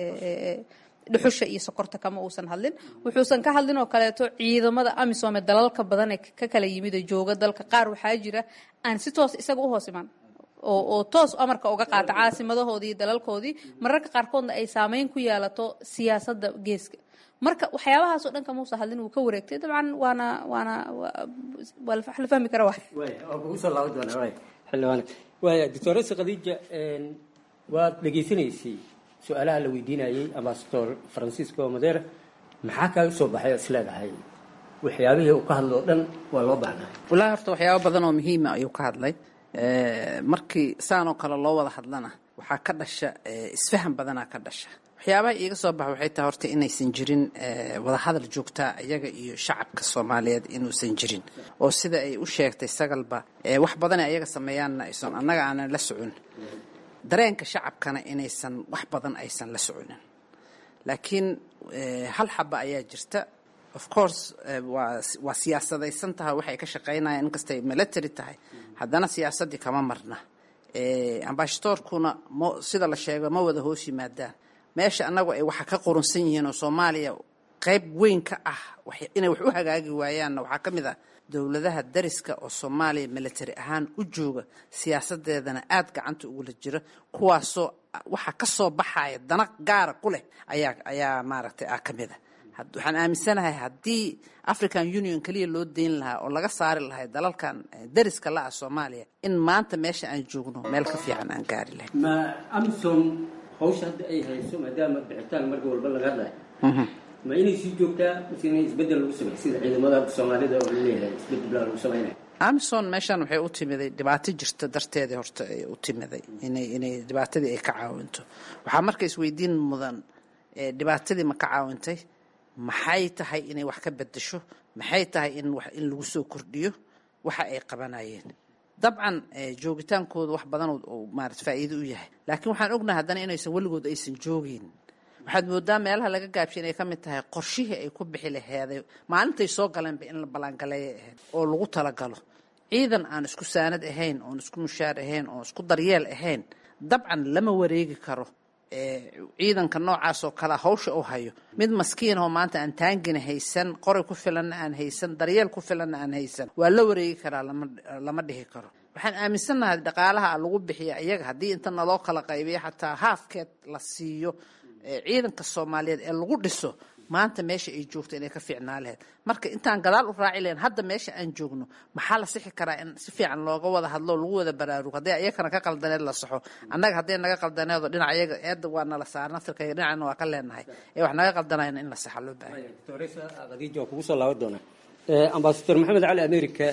dhuxusha iyo sokorta kama uusan hadlin wuxuusan ka hadlin oo kaleeto ciidamada amisom ee dalalka badan ee ka kala yimid oo jooga dalka qaar waxaa jira aan si toos isaga u hoos imaan oo oo toos amarka uga qaata caasimadahoodii iyo dalalkoodii mararka qaarkoodna ay saameyn ku yeelato siyaasadda geeska marka waxyaabahaasoo dhan kamuusa hadlin wuu ka wareegtay dabcan waana waana waa la fahmi kara waay waa kugu soo laaban doonaa waay xildhibaan waaya doctoresa khadiija waad dhegaysanaysay su-aalaha la weydiinayay ambasador francisco madera maxaa kaaga soo baxay oo is leedahay waxyaabihii uu ka hadlo o dhan waa loo baahnaa wallaahi horta waxyaabo badan oo muhiima ayuu ka hadlay markii saanoo kale loo wada hadlana waxaa ka dhasha isfahan badanaa ka dhasha waxyaabaha iiga soo baxa waxay tahay horta inaysan jirin wadahadal joogtaa iyaga iyo shacabka soomaaliyeed inuusan jirin oo sida ay u sheegtay sagalba wax badanay ayaga sameeyaanna aysan annaga aanan la socon dareenka shacabkana inaysan wax badan aysan la soconin laakiin hal xaba ayaa jirta of course waa siyaasadaysan tahay waxay ka shaqaynayaan inkastay military tahay haddana siyaasaddii kama marna ambashadoorkuna m sida la sheego ma wada hoos yimaadaan meesha annagu ay waxa ka qurunsan yihiin oo soomaaliya qayb weyn ka ah inay wax u hagaagi waayaanna waxaa ka mid ah dowladaha dariska oo soomaaliya military ahaan u jooga siyaasadeedana aada gacanta ugula jira kuwaasoo waxa ka soo baxaya dana gaara ku leh ayaa ayaa maaragtay ah ka mid a waxaan aaminsanahay haddii african union keliya loo dayn lahaa oo laga saari lahay dalalkan dariska la ah soomaaliya in maanta meesha aan joogno meel ka fiican aan gaari lahayn ma amisom hawsha hadda ay hayso maadaama bixitaan marka walba laga hadlayo ma inay sii joogtaa mise inay isbeddel lagu sameeyo sida ciidamada soomaalida oo laleeyahay isbeddel baa lagu sameynaya amison meeshan waxay u timiday dhibaato jirta darteedii horta ay u timiday inay inay dhibaatadii ay ka caawinto waxaa marka isweydiin mudan dhibaatadii ma ka caawintay maxay tahay inay wax ka bedesho maxay tahay in wax in lagu soo kordhiyo waxa ay qabanayeen dabcan joogitaankooda wax badan oo maarata faa'iido u yahay laakiin waxaan ognahay haddana inaysan weligood aysan joogin waxaad moodaa meelaha laga gaabshay inay ka mid tahay qorshihii ay ku bixi laheeday maalintay soo galeenba in la ballaangaleeya ahayd oo lagu talagalo ciidan aan isku saanad ahayn oon isku mushaar ahayn oon isku daryeel ahayn dabcan lama wareegi karo ciidanka noocaas oo kalea hawsha u hayo mid maskiin oo maanta aan taangina haysan qoray ku filanna aan haysan daryeel ku filanna aan haysan waa la wareegi karaa lama dhihi karo waxaan aaminsannahay dhaqaalaha lagu bixiya iyaga haddii inta naloo kala qaybiyo xataa haafkeed la siiyo ciidanka soomaaliyeed ee lagu dhiso maanta meesha ay joogto inay ka fiicnaa lahayd marka intaan gadaal u raaci lahayn hadda meesha aan joogno maxaa la sixi karaa in si fiican looga wada hadlo lagu wada baraarugo haddii ayakana ka qaldaneed la saxo annaga haddii naga qaldaneedo dhinac ayaga eedda waa nala saar naftirkayga dhinacna waa ka leenahay ee wax naga qaldanayna in la saxa loo baahay khadiija waa kugu soo laaban doonaa ambasador maxamed cali america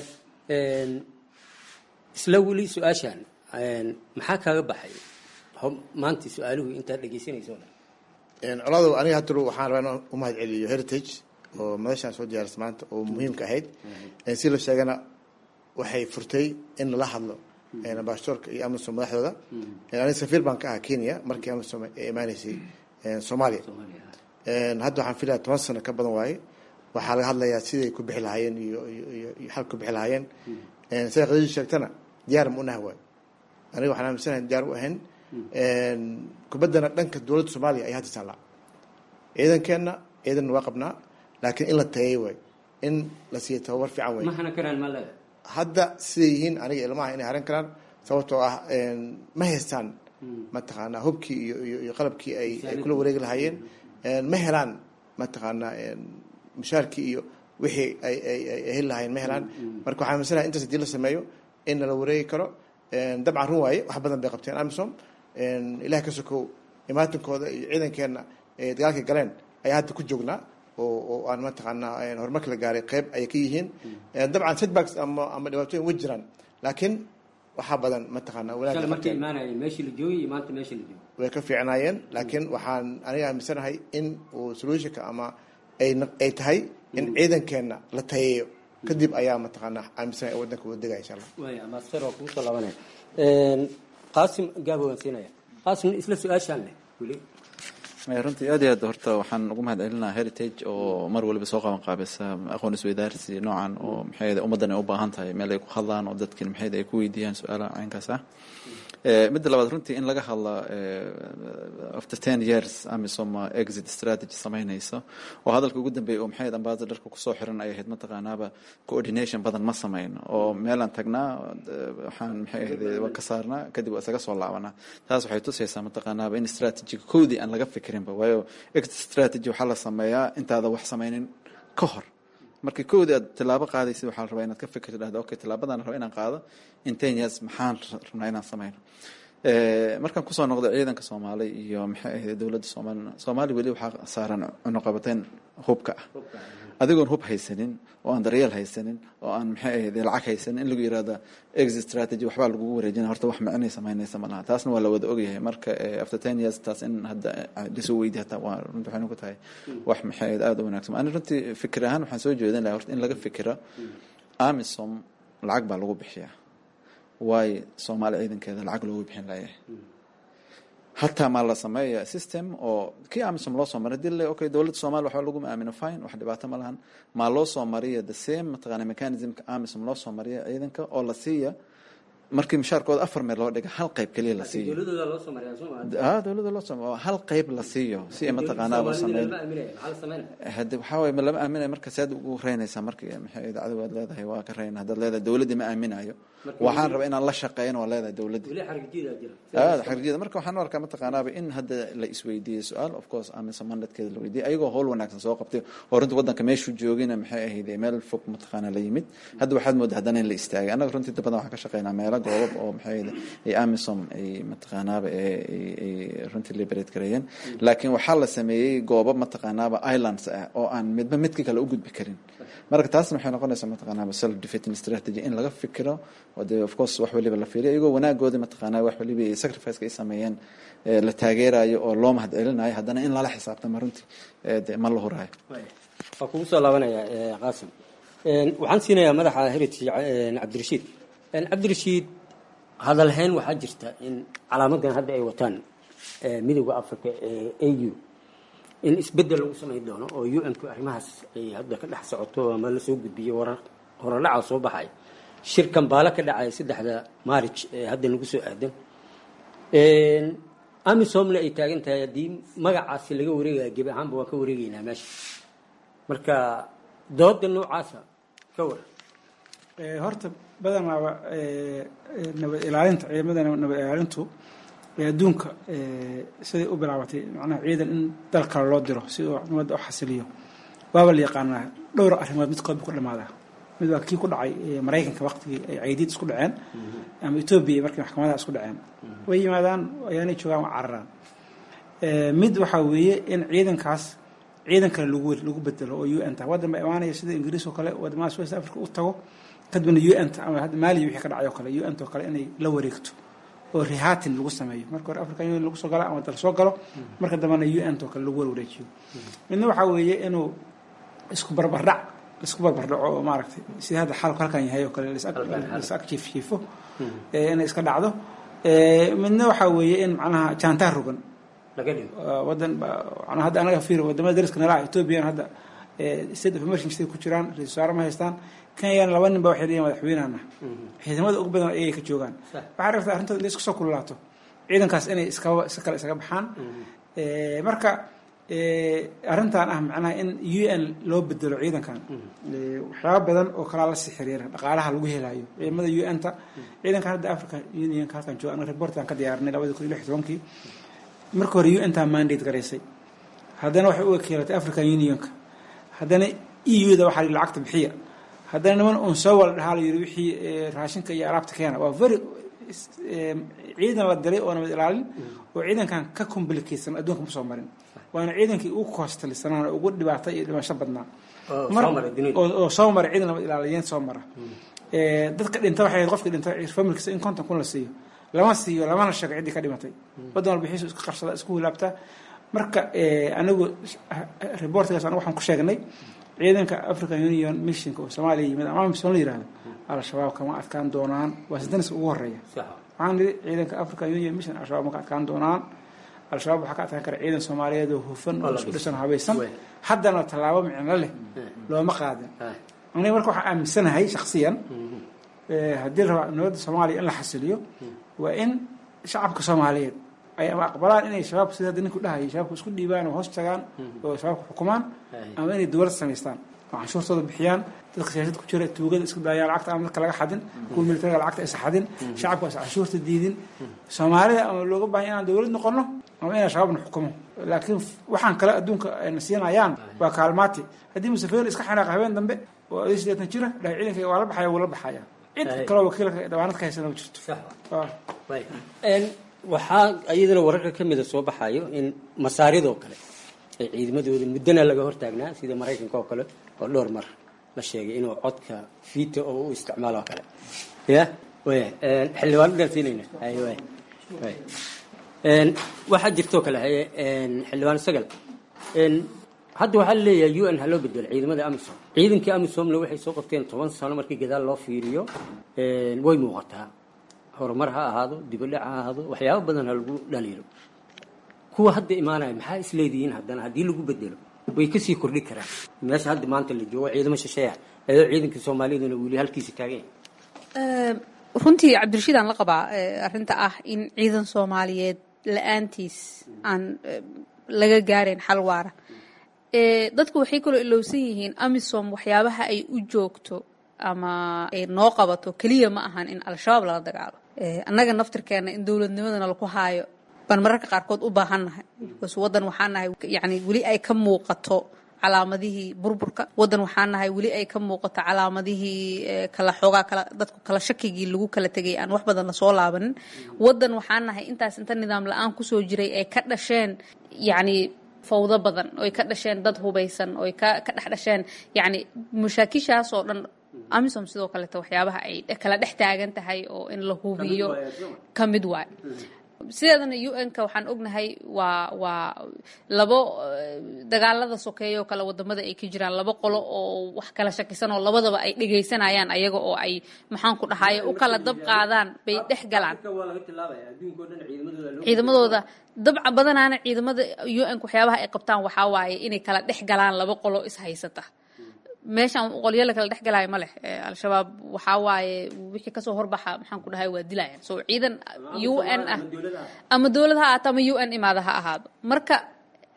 isla weli su-aashan maxaa kaaga baxay maanta su-aaluhu intaad dhegeysanayso coladow aniga hatalo waxaan rabaa inaan u mahad celiyo heritage oo madashaan soo diyaaris maanta oo muhiimka ahayd si la sheegana waxay furtay in lala hadlo ambassadorka iyo amisom madaxdooda aniga safiir baan ka ahaa kenya markii amisom ay imaaneysay soomaaliya hadda waxaan filaya toban sano ka badan waaye waxaa laga hadlayaa siday ku bixi lahaayeen iyo iyo xal ku bixi lahaayeen sida khadiija sheegtana diyaar ma unaha waayo aniga waxaan aaminsanahay diyaar u ahayn kubaddana dhanka dowladda soomaaliya ayaa hadda taallaa ciidankeenna ciidanna waa qabnaa laakiin in la tayeey waay in la siiyo tababar fiican way ma hana karaan ma leeda hadda siday yihiin aniga ilmaha inay haran karaan sababtoo ah ma haystaan mataqaanaa hubkii iyo iyo iyo qalabkii ay ay kula wareegi lahaayeen ma helaan mataqaanaa mushaarkii iyo wixii ay ay ay heli lahaayeen ma helaan marka waxaan aaminsanahay intaas hadii la sameeyo in lala wareegi karo dabcan run waaye wax badan bay qabteen amisom ilaah ka sokow imaatinkooda iyo ciidankeenna ee dagaalkay galeen ayaa hadda ku joognaa oo oo aan mataqaanaa horumarka la gaaray qeyb ayay ka yihiin dabcan setbacks ama ama dhibaatooyin way jiraan laakiin waxaa badan mataqaanaa shalay markay imaanayeen meeshii la joogay iyo maanta meeshii la joogay way ka fiicnaayeen laakiin waxaan aniga aaminsanahay in uu solutionka ama ay ay tahay in ciidankeenna la tayeeyo kadib ayaa mataqaanaa aaminsanahay waddanka wada degaya insha allah waaya ambassador waa kugu soo laabanaya qaasim gaabo waan siinaya qaasim isla su-aashaan leh weli runtii aad iyo aad horta waxaan ugu mahad celinaa heritage oo mar waliba soo qaban qaabisa aqoon isweydaarsi noocan oo maxay ummaddan ay u baahan tahay meel ay ku hadlaan oo dadkin maxay ay ku weydiiyaan su-aalaha caynkaas ah midda labaad runtii in laga hadla after ten years amisom exit strategy samaynayso oo hadalka ugu dambeeyay oo maxay ambassadorka kusoo xiran ay ahayd mataqaanaaba coordination badan ma samayno oo meelaan tagnaa waxaan maxay ahayd waa ka saarnaa kadib waa isaga soo laabanaa taas waxay tusaysaa mataqaanaaba in strategiga koodii aan laga fikirinba waayo exit strategy waxaa la sameeyaa intaada wax samaynin ka hor markii koodii aad tilaabo qaadaysid waxaa la rabaa inaad ka fikirto dhahda okay tilaabadan raba inaan qaado in ten years maxaan rabnaa inaan sameyno markaan kusoo noqday ciidanka soomaali iyo maxay ahayd dowladda soomaalina soomaali weli waxaa saaran cunuqabateyn hubka ah adigoon hub haysanin oo aan daryeel haysanin oo aan maxay ahayd lacag haysanin in lagu yirahda exit strategy waxbaa lagugu wareejina horta wax micnay samaynaysa ma laha taasna waa la wada ogyahay marka after ten years taas in hadda lasoo weydi hataa waa runti waxay ku tahay wax maxay ahayd aada u wanaagsan ani runtii fikir ahaan waxaan soo jeedin lahaa horta in laga fikiro amisom lacag baa lagu bixiyaa waayo soomaali ciidankeeda lacag loogu bixin layahay hataa maa la sameeya system oo kii amisom loo soo maray dii le okay dowladda soomaliya waxba laguma aamino fine wax dhibaato ma lahan maa loo soo mariya the same mataqaana mechanismka amisom loo soo mariya ciidanka oo la siiya markii mushaarkooda afar meel loo dhiga hal qayb keliya la siiyo dowladooda loo soo mariyaa soo ah dowladda loo soo hal qayb la siiyo si ay mataqaanaa loo sameeyo hade waxaa waye ma lama aaminayo marka saad ugu reynaysaa marka maxay idaacadu waad leedahay waa ka reyna haddaad leedahay dowladdii ma aaminayo waxaan rabaa inaan la shaqeyn waa leedahay dowladdii weli xarigjiida jira aad xarjiyada marka waxaan u arkaa mataqaanaaba in hadda la isweydiiyey su-aal of course amisa mandatkeeda la weydiiyey ayagoo howl wanaagsan soo qabtay oo runtii waddanka meeshuu joogina maxay ahayd meel fog mataqaana la yimid hadda waxaad moodaa haddana in la istaagay annaga runtii inta badan waxaan ka shaqeynaa meelo goobab oo maxay ahayd ay amisom ay mataqaanaaba ay runtii liberate gareeyeen laakiin waxaa la sameeyey goobab mataqaanaaba islands ah oo aan midba midka kale u gudbi karin marka taasna waxay noqonaysaa mataqaanaaba self defeating strategy in laga fikiro oo dee of course wax waliba la fiiriyo iyagoo wanaagoodi mataqaanaa wax waliba ay sacrificeka ay sameeyeen la taageerayo oo loo mahad celinayo haddana in lala xisaabtamo runtii de ma la huraayo waa kugu soo laabanaya qaasim waxaan siinayaa madaxa heritage cabdirashiid cabdirashiid hadalhayn waxaa jirta in calaamadan hadda ay wataan midowda africa ee a u in isbedel lagu samayn doono oo u n ku arrimahaas ay hadda ka dhex socoto ama lasoo gudbiyo warar horadhaca soo baxay shir kambaalo ka dhacaya saddexda maarij ee hadda nagu soo aadan amisomna ay taagan tahay haddii magacaasi laga wareegaya gebi ahaanba waan ka wareegeynaa meesha marka dooda noocaasa ka waran horta badanaaba nabad ilaalinta ciidamada nabad ilaalintu ee adduunka siday u bilaabatay macnaha ciidan in dal kale loo diro si uu ummadda u xasiliyo waaba la yaqaanaa dhowr arrimood midkood bu ku dhamaadaa mid waa kii ku dhacay maraykanka waqtigii ay caydiid isku dhaceen ama etoobiya markii maxkamadaha isku dhaceen way yimaadaan ayaanay joogaan waa cararaan mid waxaa weeye in ciidankaas ciidan kale lagu lagu bedelo oo u n ta waddan baa imaanaya sida ingiriis oo kale wadamadaas west africa u tago kadibna u n ta ama hadda maaliya wixii ka dhacay oo kale u n ta oo kale inay la wareegto oo rihatin lagu sameeyo marka hore african union lagu soo galo ama dal soo galo marka dambena u n ta oo kale lagu warwareejiyo midna waxaa weeye inuu isku barbardhac isku barbardhaco oo maaragtay sida hadda xaalku halkan yahay oo kale lis ag jiif jiifo inay iska dhacdo midna waxaa weeye in macnaha jaantaar rogan wadan hadda anaga fiir wadamada dariska nala ethoobiyan hadda state of emergency ku jiraan ra-isul wasaare ma haystaan kenyana laba nin ba waxay leeyihin madaxweynahana ciidamada ugu badan ayay ka joogaan waxaa rabtaa arrintood inay isku soo kululaato ciidankaas inay iskaba si kale isaga baxaan marka arrintan ah macnaha in u n loo bedelo ciidankan waxyaaba badan oo kalaa lasii xiriira dhaqaalaha lagu helayo ciidamada u n ta ciidankan hadda africa unionka halkan jooga anaga reportan ka diyaarinay labadi kun iyo lix tobankii marka hore u n taa mandate garaysay haddana waxay u wakiilatay african unionka haddana e u da waxaa lacagta bixiya haddana niman uun soo wala dhahaa la yiri wixii raashinka iyo alaabta keena waa very ciidan la diray oo nabad ilaalin oo ciidankan ka complicatsan adduunka ma soo marin waana ciidankii ugu koostalisanaan oo ugu dhibaatay iyo dhimasho badnaa oo soo mara ciidan nabad ilaaliyeed soo mara dadka dhinta waxay ahayd qofkii dhinta familkiisa in konton kun la siiyo lama siiyo lamana sheego ciddii ka dhimatay waddan walba xiisu iska qarsada isku hilaabtaa marka anigu reportgaas anigu waxaan ku sheegnay ciidanka african union missionka oo soomaaliya yimid ama mission la yihahdo al-shabaab kama adkaan doonaan waa senteniska ugu horeeya waxaan nidhi ciidanka african union mission al-shabaab ma ka adkaan doonaan al-shabaab waxaa ka adkaan kara ciidan soomaaliyeed oo hufan oo isku dhisan habaysan haddana tallaabo micno leh looma qaadin aniga marka waxaan aaminsanahay shaksiyan haddii la rabaa nabadda soomaaliya in la xasiliyo waa in shacabka soomaaliyeed ay ama aqbalaan inay shabaabka sida hadda ninku dhahayay shabaabka isku dhiibaan oo hoos tagaan oo shabaabka xukumaan ama inay dowlad samaystaan oo canshuurtooda bixiyaan dadka siyaasad ku jira tuugada isku daayaan lacagta ama dadka laga xadin kuwa militariga lacagta aysa xadin shacabka aysa canshuurta diidin soomaalida ama looga baahan inaan dowlad noqono ama inaan shabaabna xukumo laakiin waxaan kale adduunka ayna siinayaan waa kaalmaati haddii musafeeni iska xanaaqa habeen dambe oo adii sideetan jira dhahay ciidanka waa la baxaya wuu la baxaya cid kaloo wakiilka dhawaanad ka haysana ma jirto waxaa iyadana wararka ka mida soo baxayo in masaaridoo kale ay ciidamadooda muddana laga hortaagnaa sida maraykanka oo kale oo dhowr mar la sheegay inuu codka vito oo u isticmaalo oo kale ya waya xildhibaan udhaansiinayna waxaa jirtoo kale haye xildhibaan sagal hadda waxaa laleeyahay u n ha loo bedelo ciidamada amisom ciidankii amisomna waxay soo qabteen toban sano markii gadaal loo fiiriyo way muuqataa horumar ha ahaado dibadhac ha ahaado waxyaabo badan ha lagu dhaliilo kuwa hadda imaanaya maxaa isleedihiin haddana haddii lagu bedelo way kasii kordhi karaan meesha hadda maanta la joogo ciidamo shisheeya ayadoo ciidanka soomaaliyaduna weli halkiisa taagan runtii cabdirashiid aan la qabaa arrinta ah in ciidan soomaaliyeed la-aantiis aan laga gaarayn xal waara dadku waxay kaloo ilowsan yihiin amisom waxyaabaha ay u joogto ama ay noo qabato keliya ma ahan in al-shabaab lala dagaalo annaga naftirkeena in dowladnimadana laku haayo baan mararka qaarkood u baahannahay bas waddan waxaan nahay yani weli ay ka muuqato calaamadihii burburka waddan waxaan nahay weli ay ka muuqato calaamadihii kala xoogaa kala dadku kala shakigii lagu kala tegay aan wax badan lasoo laabanin waddan waxaan nahay intaas inta nidaam la-aan kusoo jiray ay ka dhasheen yacni fawdo badan oy ka dhasheen dad hubaysan oy ka ka dhex dhasheen yacni mashaakishaas oo dhan amisom sidoo kaleeto waxyaabaha ay kala dhex taagan tahay oo in la hubiyo ka mid waay sideedana u n-ka waxaan ognahay waa waa labo dagaalada sokeeya oo kale wadamada ay ka jiraan labo qolo oo wax kala shakisan oo labadaba ay dhegaysanayaan ayaga oo ay maxaan ku dhahaye u kala dab qaadaan bay dhex galaan ciidamadooda dabca badanaana ciidamada u n-ka waxyaabaha ay qabtaan waxaa waaye inay kala dhex galaan laba qolo is haysata meeshaan qolyo la kala dhex galaayo ma leh al-shabaab waxaa waaye wixii kasoo horbaxa maxaan ku dhahay waa dilayaan so ciidan u n ah ama dowlad ha ahaato ama u n imaada ha ahaado marka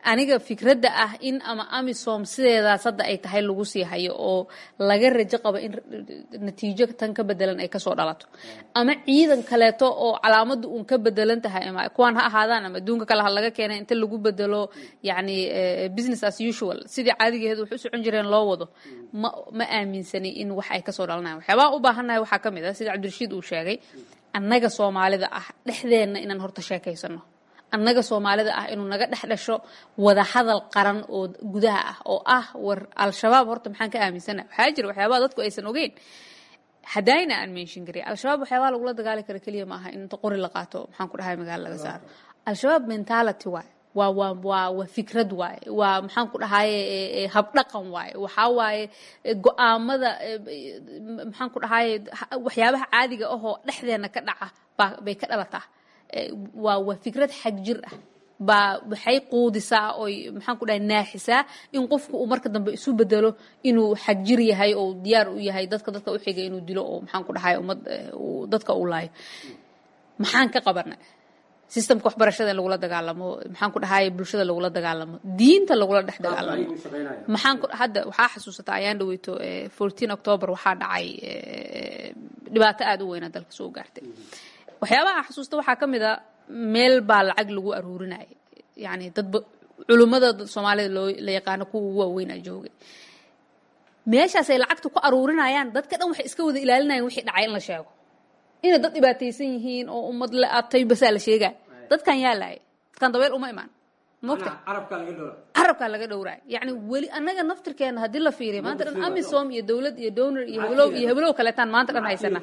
aniga fikradda ah in ama amisom sideedaas hadda ay tahay lagu sii hayo oo laga rajo qabo in natiijo tan ka bedelan ay kasoo dhalato ama ciidan kaleeto oo calaamadu uun ka bedelan tahay ama kuwaan ha ahaadaan ama adduunka kale ha laga keenay inta lagu bedelo yacni business as usual sidii caadigeed wax u socon jireen loo wado ma ma aaminsani in wax ay kasoo dhalanayan waxyaabaha u baahannahay waxaa ka mid ah sida cabdirashiid uu sheegay annaga soomaalida ah dhexdeenna inaan horta sheekaysano annaga soomaalida ah inuu naga dhex dhasho wada hadal qaran oo gudaha ah oo ah war al-shabaab horta maxaan ka aaminsana waxaa jira waxyaabaha dadku aysan ogeyn hadayna aan menshin karin al-shabaab waxyaabaha lagula dagaali kara keliya maaha in inta qori la qaato maxaan ku dhahay magaalo laga saaro al-shabaab mentality waay waa waa waa waa fikrad waaye waa maxaan ku dhahaye habdhaqan waaye waxaa waaye go-aamada maxaan ku dhahaye waxyaabaha caadiga ahoo dhexdeena ka dhaca baa bay ka dhalataa waa waa fikrad xag jir ah baa waxay quudisaa oy maxaan ku dhahay naaxisaa in qofku uu marka dambe isu bedelo inuu xag jir yahay oo diyaar u yahay dadka dadka u xiga inuu dilo oo maxaan ku dhahay ummad dadka uu laayo maxaan ka qabanay systemka waxbarashada in lagula dagaalamo maxaan ku dhahay bulshada lagula dagaalamo diinta lagula dhex dagaalamo maxaan ku hadda waxaa xasuusataa ayaan dhaweyto fourteen october waxaa dhacay dhibaato aada u weyna dalka soo gaartay waxyaabaha aan xasuusta waxaa ka mid a meel baa lacag lagu aruurinaya yani dadba culummada soomaalida loo la yaqaano kuwa ugu waaweynaa joogay meeshaasay lacagta ku aruurinayaan dadka dhan waxay iska wada ilaalinayaan wixii dhacay in la sheego inay dad dhibaataysan yihiin oo ummad la atay basaa la sheegaya dadkan yaa laayay dadkan dabeel uma imaan mogta carabkaa laga dhowraay yacni weli annaga naftirkeena haddii la fiiriyo maanta dhan amisom iyo dowlad iyo donor iyo heblow iyo heblow kaleetaan maanta dhan haysana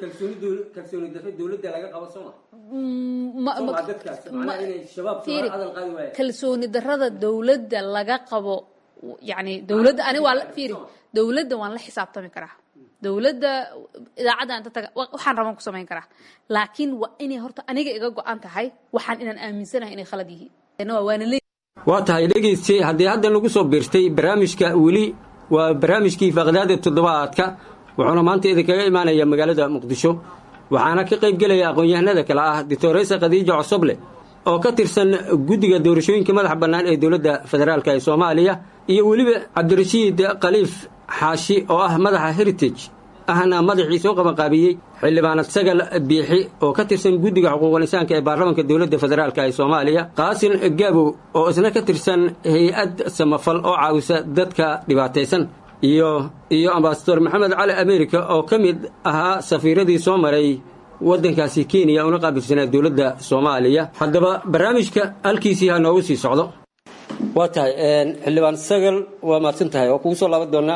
kalsooni darada dowladda laga qabo yani dowladda ani waa fiiri dowladda waan la xisaabtami karaa dowladda idaacadda inta taga waxaan raban ku samayn karaa laakiin waa inay horta aniga iga go-an tahay waxaan inaan aaminsanahay inay khalad yihiin waana le waa tahay dhegayste haddii hadda nagu soo biirtay barnaamijka weli waa barnaamijkii faaqdaada toddobaadka wuxuuna maanta idinkaga imaanaya magaalada muqdisho waxaana ka qayb gelaya aqoon-yahanada kale ah doctoreysa khadiija cosoble oo ka tirsan guddiga doorashooyinka madaxa bannaan ee dowladda federaalk ee soomaaliya iyo weliba cabdirashiid khaliif xaashi oo ah madaxa heritage ahna madaxii soo qabanqaabiyey xildhibaanad sagal biixi oo ka tirsan guddiga xuquuqul insaanka ee baarlamaanka dowladda federaalk ee soomaaliya qaasin gaabow oo isna ka tirsan hay-ad samafal oo caawisa dadka dhibaataysan iyo iyo ambasador maxamed cali america oo ka mid ahaa safiiradii soo maray waddankaasi kenya una qaabilsanaa dowladda soomaaliya haddaba barnaamijka halkiisii ha noogu sii socdo waa tahay xildhibaan sagal waa mahadsan tahay waa kugu soo laaban doonaa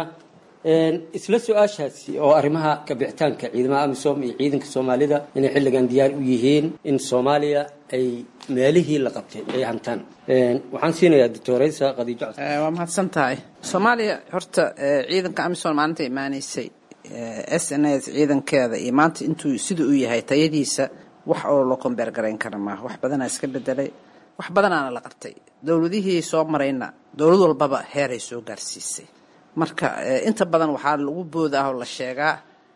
isla su-aashaasi oo arrimaha kabixitaanka ciidamada amisom iyo ciidanka soomaalida inay xilligan diyaar u yihiin in soomaaliya ay meelihii la qabtay ay hantaan waxaan siinayaa doctoreysa khadiijo waa mahadsan tahay soomaaliya horta ciidanka amisom maalinta imaanaysay s n s ciidankeeda iyo maanta intuu sida uu yahay tayadiisa wax oo loo kombeer garayn kara maaha wax badanaa iska bedelay wax badanaana la qabtay dowladihii soo marayna dowlad walbaba heeray soo gaarsiisay marka inta badan waxaa lagu booda ah oo la sheegaa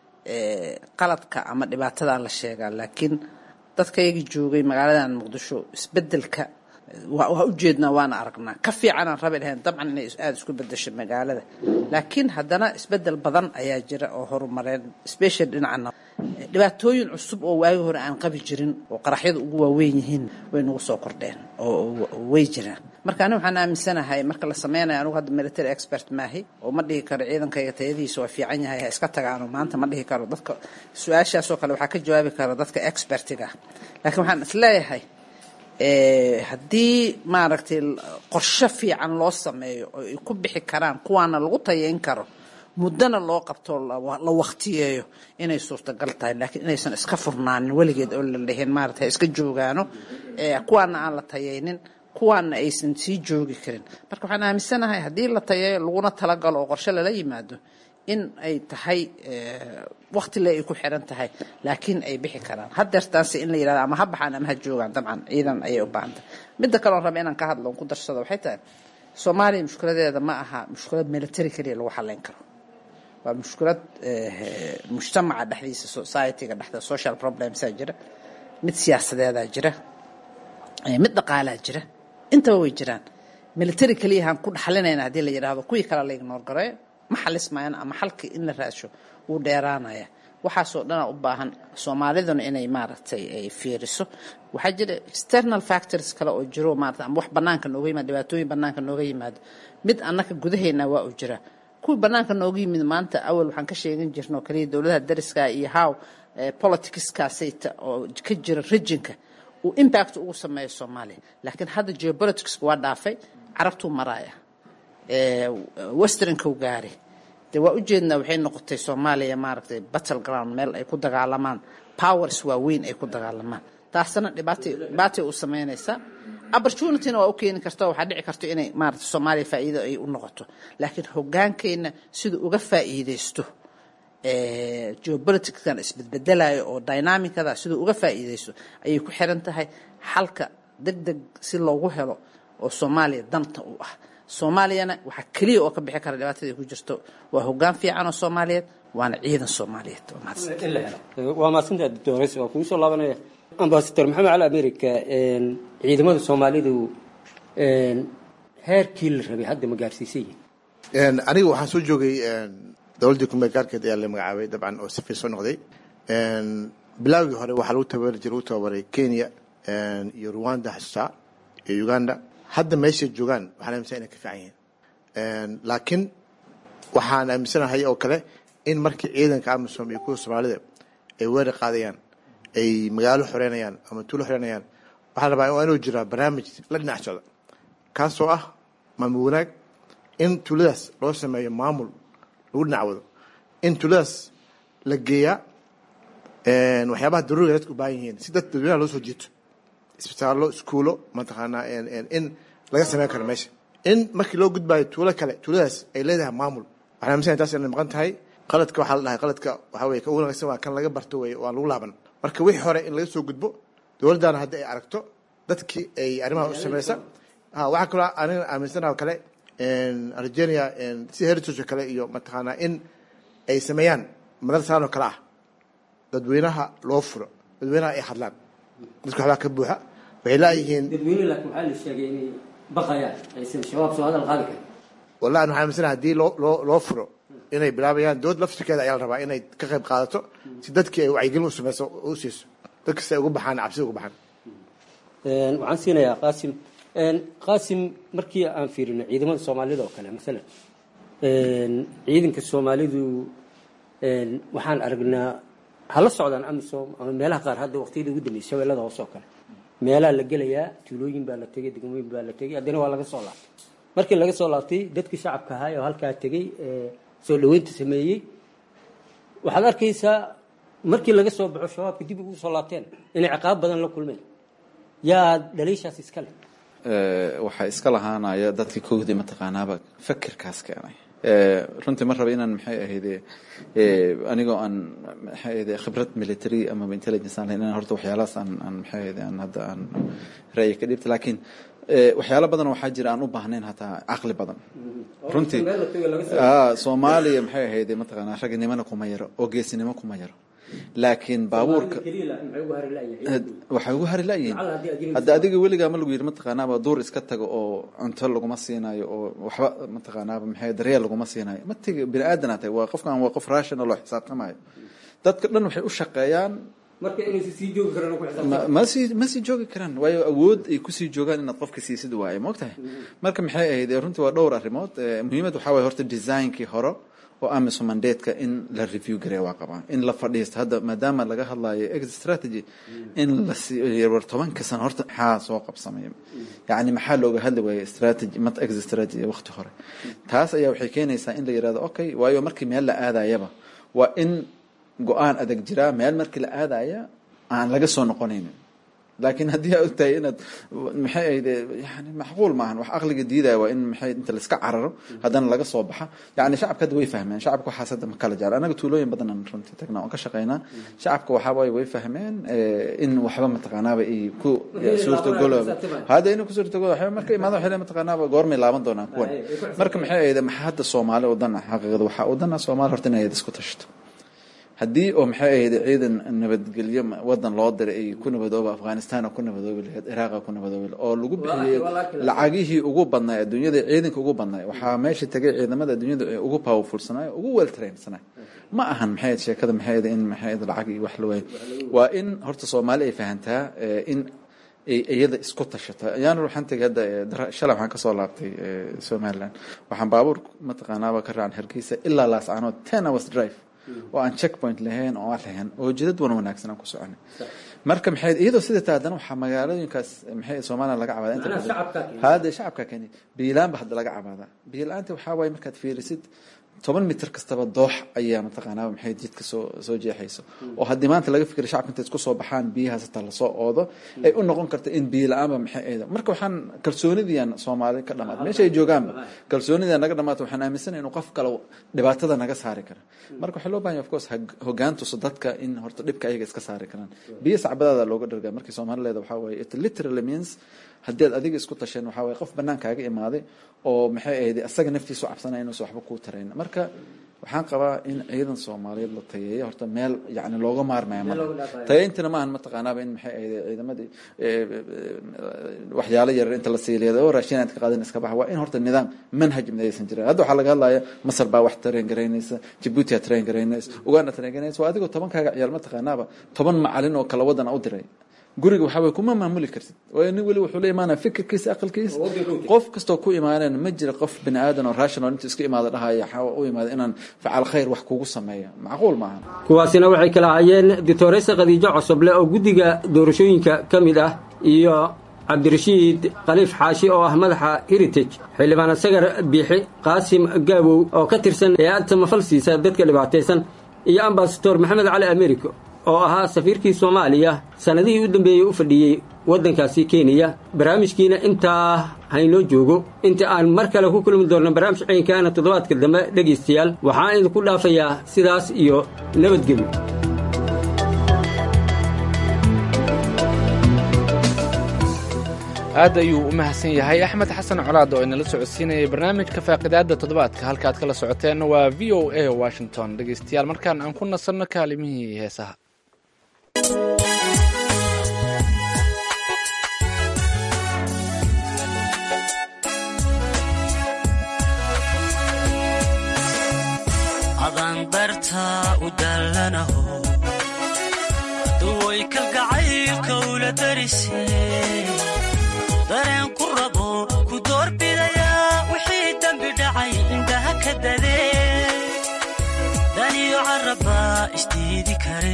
qaladka ama dhibaatadaa la sheegaa laakiin dadka iyaga joogay magaaladan muqdisho isbedelka waa ujeednaa waana aragnaa ka fiicanaan rabi lahayn dabcan inay aada isku bedesho magaalada laakiin haddana isbedel badan ayaa jira oo horumareen special dhinacana dhibaatooyin cusub oo waagi hore aan qabi jirin oo qaraxyada ugu waaweyn yihiin way nagu soo kordheen oo way jiraan marka ani waxaan aaminsanahay marka la sameynayo anugu hadda military expert maahi oo ma dhihi karo ciidankayga tayadiisa waa fiican yahay ha iska tagaano maanta ma dhihi karo dadka su-aashaasoo kale waxaa ka jawaabi kara dadka expertiga laakiin waxaan isleeyahay haddii maaragtay qorshe fiican loo sameeyo oo ay ku bixi karaan kuwaana lagu tayeyn karo muddana loo qabto la waktiyeeyo inay suurtagal tahay laakiin inaysan iska furnaanin weligeed oo la dhihin maarata iska joogaano kuwaana aan la tayeynin kuwaana aysan sii joogi karin marka waxaan aaminsanahay haddii la tayeeyo laguna talagalo oo qorshe lala yimaado in ay tahay waktile ay ku xiran tahay laakiin ay bixi karaan hadeertaanse in la yirahdo ama ha baxaan ama ha joogaan dabcan ciidan ayay u baahantahay midda kaleon raba inaan ka hadlo on ku darsado waxay tahay soomaaliya mushkiladeeda ma aha mushkilad military keliya lagu xalayn karo waa mushkilad mujtamaca dhexdiisa societyga dhexda social problemsaa jira mid siyaasadeedaa jira mid dhaqaalaa jira intaba way jiraan military keliyahaan ku dhaxlinayna haddii la yidhaahdo kuwii kale la ignoor gareeyo ma xalismayaan ama xalkii in la raadsho wuu dheeraanaya waxaasoo dhana u baahan soomaaliduna inay maaragtay ay fiiriso waxaa jira external factors kale oo jiro maarata ama wax banaanka nooga yimaado dhibaatooyin banaanka nooga yimaado mid annaka gudaheena waa u jira kuwii banaanka nooga yimid maanta awal waxaan ka sheegan jirna oo kaliya dowladaha dariska iyo how politicskaasayta oo ka jira regionka uu impact ugu sameeyo soomaaliya laakiin hadda geopolitics waa dhaafay carabtuu maraaya westernku gaari de waa ujeednaa waxay noqotay soomaaliya maaragtay battle ground meel ay ku dagaalamaan powers waaweyn ay ku dagaalamaan taasna dhibaatay dhibaatay u sameynaysaa opportunityna waa u keeni karta waxaa dhici karto inay maaragtay soomaaliya faa'iido ay u noqoto laakiin hogaankeenna siduu uga faa'iidaysto geopoliticskan isbedbedelayo oo dynamicada siduu uga faa'iidaysto ayay ku xiran tahay xalka deg deg si loogu helo oo soomaaliya danta u ah soomaaliyana waxaa keliya oo ka bixi kara dhibaatadii ku jirto waa hogaan fiican oo soomaaliyeed waana ciidan soomaaliyeed waa mahadsantaa doctores waa kugu soo laabanaya ambasador maxamed cali america ciidamada soomaalidu heerkii la rabay hadda ma gaarsiisan yihin aniga waxaan soo joogay dowladdii kumeel gaarkeed ayaa la magacaabay dabcan oo sifir soo noqday bilaawgii hore waxaa lagu tababari jiray lagu tababaray kenya iyo rwanda xasuusaa iyo uganda hadda meeshay joogaan waxaan aaminsan inay ka fiican yihiin laakiin waxaan aaminsanahay oo kale in markii ciidanka amisom iyo kuwa soomaalida ay weerar qaadayaan ay magaalo xoreynayaan ama tuulo xoreynayaan waxaa la rabaa waa inuu jiraa barnaamij la dhinac socda kaasoo ah maamul wanaag in tuuladaas loo sameeyo maamul lagu dhinac wado in tuuladaas la geeyaa waxyaabaha daruuriga dadka u baahan yihiin si dad dadweynaha loo soo jiito isbitaallo iskuulo mataqaanaa in laga sameyn karo meesha in markii loo gudbaayo tuulo kale tuuladaas ay leedahay maamul waxaan aaminsanay taas inay maqan tahay qaladka waxaa la dhahay qaladka waxaa weye ka ugu wanaagsan waa kan laga barto weye waan lagu laaban marka wixii hore in laga soo gudbo dowladdaana haddi ay aragto dadkii ay arrimaha u sameysa waxaa kaloo aniga aaminsanaha kale argenia si heritage kale iyo mataqaanaa in ay sameeyaan madal saan oo kale ah dadweynaha loo furo dadweynaha ay hadlaan dadka waxbaa ka buuxa waxay laayihiin dadweyne laakiin waxaa la sheegay inay baqayaan aysan shabaab soo hadal qaadi karin wallahi waxaan aaminsanaha haddii loo loo loo furo inay bilaabayaan dowlad laftirkeeda ayaa la rabaa inay ka qayb qaadato si dadkii ay wacyigelin u sameyso u siiso dadka si ay uga baxaan cabsida uga baxaan waxaan siinayaa qaasim qaasim markii aan fiirino ciidamada soomaalida oo kale masalan ciidanka soomaalidu waxaan aragnaa hala socdaan amisom ama meelaha qaar hadda waqtiyada ugu dambeysay shabeellada hoose oo kale meelaha la gelayaa tuulooyin baa la tegay degmooyin baa la tegay haddana waa laga soo laabtay markii laga soo laabtay dadkii shacabka ahaa oo halkaa tegey soo dhaweynta sameeyey waxaad arkaysaa markii laga soo baxo shabaabka dib ugu soo laabteen inay ciqaab badan la kulmeen yaa dhaliishaas iska leh waxaa iska lahaanaya dadkii kowdii mataqaanaaba fakirkaas keenay runtii ma raba inaan maxay ahayde anigoo aan maxay ahayde khibrad military ama intelligence aan lahayn inaan horta waxyaalahaas aan aan maxay ahayde aan hadda aan ra'yi ka dhibta laakiin waxyaalo badan waxaa jira aan u baahnayn hataa caqli badan runtii soomaaliya maxay ahayde mataqaanaa raginimana kuma yaro oo geesinimo kuma yaro laakiin baabuurka waxay ugu hari layihiin hadda adiga weligaa ma lagu yidhi mataqaanaaba duur iska tago oo cunto laguma siinayo oo waxba mataqaanaaba maxay daryeel laguma siinayo ma tegi bini aadan tahay waa qofkan waa qof rational oo xisaabtamayo dadka dhan waxay u shaqeeyaan ma sii ma sii joogi karaan waayo awood ay kusii joogaan inaad qofka siisid waaye maogtahay marka maxay ahayd runtii waa dhowr arrimood muhiimad waxaa waye horta designkii hore oo amisom mandateska in la review gareeya waa qabaa in la fadhiisto hadda maadaama laga hadlayo exit strategy in la war tobanka sano horta maxaa soo qabsamay yacni maxaa looga hadli waayay strategy mat exit strategy waqti hore taas ayaa waxay keenaysaa in la yidhahdo okay waayo markii meel la aadayaba waa in go-aan adag jiraa meel markii la aadaya aan laga soo noqonaynin laakiin haddii aa ogtahay inaad maxay ahayd yani macquul maahan wax aqliga diidaya waa in maxay inta laiska cararo haddana laga soo baxa yani shacabka hadda way fahmeen shacabka waxaas hadda ma kala jecla anaga tuulooyin badanaan runtii tagnaa oon ka shaqaynaa shacabka waxaa waaye way fahmeen in waxba mataqaanaaba ay ku suurtagolooba hadda inay ku suurtagolo waxba marka imaado waxay mataqaanaaba goormay laaban doonaan kuwan marka maxay ahayd maxaa hadda soomaali u dan ah xaqiiqada waxaa u dan ah soomaali horta inay isku tashto haddii oo maxay ahayd ciidan nabadgelyo wadan loo diray ay ku nabadooba afghanistan oo ku nabadoobi lahayd ciraaq oo ku nabadoobi lahayd oo lagu bixiyey lacagihii ugu badnaa adduunyada ciidanka ugu badnaa waxaa meesha tegay ciidamada adduunyada ee ugu powerfulsanaa ugu well trainsanaa ma ahan maxay ahayd sheekada maxay ahayd in maxay ahayd lacag iyo wax la waayo waa in horta soomaali ay fahantaa in iyada isku tashata ayaana waxaan tegay hadda shalay waxaan kasoo laabtay somaliland waxaan baabuur mataqaanaaba ka raacan hargeysa ilaa laascaanood ten hours drive oo aan checkpoint lahayn oo aan lahayn oo jidad wan wanaagsan aan ku soconay marka maxay iyadoo sida taa haddana waxaa magaalooyinkaas maxay soomaaliya laga cabaada inta badan hadda shacabka keni biilaanba hadda laga cabaada biilaanta waxaa waaye markaad fiirisid toban mitir kastaba doox ayaa mataqaanaa maxay jidka soo soo jeexayso oo haddii maanta laga fikira shacabka intay isku soo baxaan biyahaas hataa lasoo oodo ay u noqon karta in biyo la-aanba maxay ayda marka waxaan kalsoonidiian soomaali ka dhamaata meesha ay joogaanba kalsoonida naga dhamaata waxaan aaminsana inuu qof kale dhibaatada naga saari kara marka waxaa loo bahanya of course hogaan tuso dadka in horta dhibka ayaga iska saari karaan biyo sacbadaada looga dhargaa markii soomaali leeda waxaa waaye it literally means haddii ad adiga isku tasheen waxaa waye qof banaankaaga imaaday oo maxay ahayd asaga naftiisu cabsanaya inuusan waxba kuu tarayn marka waxaan qabaa in ciidan soomaaliyeed la tayeeyo horta meel yani looga maarmaya ma tayeyntina maahan mataqaanaaba in maxay ahayd ciidamadii waxyaalo yarar inta la siiliyada oo raashin aad ka qaadan iska baxa waa in horta nidaam manhaj midaysan jirin hadda waxaa laga hadlaya masar baa wax train garaynaysa jabuuti aa train garaynaysa uganda train garaynaysa waa adigoo tobankaaga ciyaal mataqaanaaba toban macalin oo kala wadan u diray guriga waxaa way kuma maamuli kartid waayo nin weli wuxuu la imaanaya fikirkiisa aqalkiisa qof kastoo ku imaaneen ma jira qof bini aadan oo rational intuu iska imaada dhahaya u imaada inaan facaal khayr wax kugu sameeya macquul maaha kuwaasina waxay kala ahaayeen doctoresa khadiijo cosoble oo guddiga doorashooyinka ka mid ah iyo cabdirashiid khaliif xaashi oo ah madaxa heritage xildhibaan sagar biixi qaasim gaabow oo ka tirsan hay-ad samafal siisa dadka dhibaataysan iyo ambasador maxamed cali americo oo ahaa safiirkii soomaaliya sannadihii u dambeeyey u fadhiyey waddankaasi kenya barnaamijkiina intaa haynoo joogo inta aan mar kale ku kulmi doonno barnaamij ciinkaana toddobaadka dambe dhegaystayaal waxaan idinku dhaafayaa sidaas iyo nabadgelyo aad ayuu u mahadsan yahay axmed xasan colaad oo inala socodsiinayay barnaamijka faaqidaadda toddobaadka halkaad kala socoteenna waa v o a washington dhegaystayaal markaan aan ku nasanno kaalimihii heesaha adandarta u dallanaho duway kalgacaylka ula darise dareen ku rabo ku doorbidayaa wixii dembi dhacay indhaha ka dadee daniyo carrabbaa isdiidi kare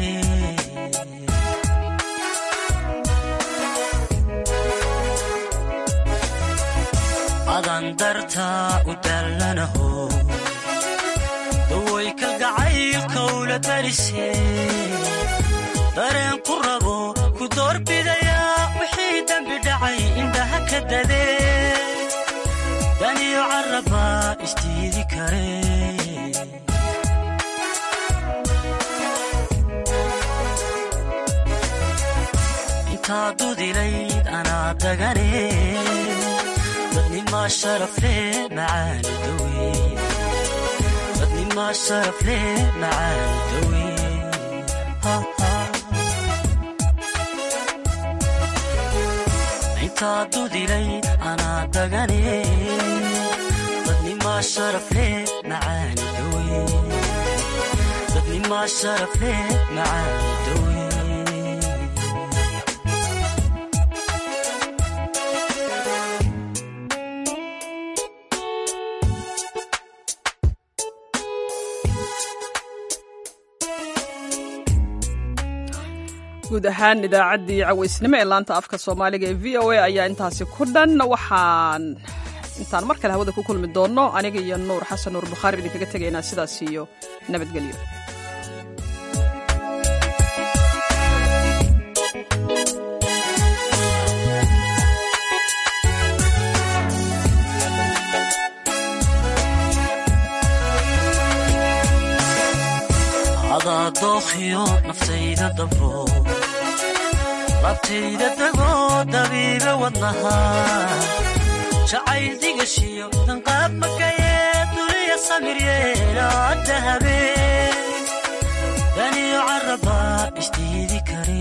adandarta u dallanaho duway kalgacaylka ula darise dareen ku rabo ku doorbidayaa wixii dembi dhacay indhaha ka dadee daniyo carrabbaa isdiidi kare intaa dudilayd anaa dagane dadnimaa sharafle macaani dawe dadnimaa sharafle macaani dawe intaa dudilay anaa dagane dadnimaa sharafle macaani dawe dadnimaa sharafle macaani dawe guud ahaan idaacaddii cawaysnimo ee laanta afka soomaaliga ee v o a ayaa intaasi ku dhan waxaan intaan mar kale hawada ku kulmi doonno aniga iyo nuur xasan nuur bukhaari idinkaga tegaynaa sidaas iyo nabadgelyo adaa dookhiyo naftayda dabro labtayda dagoo dabiiba wadnaha jacayl digashiyo danqaab makayee duliya samir yeelaada habeen daniyo caraba isdiidi kare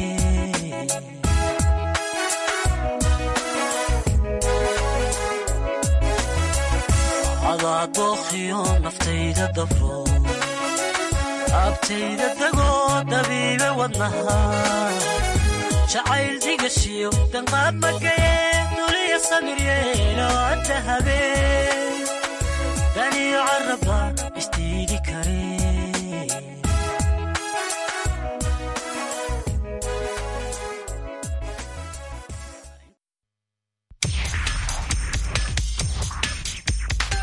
adaa dookhiyo naftayda dabro abtayda dagoo dabiibe wadnaha jacayl digashiyo danqaab magaye duliya samiryeelo adda habeen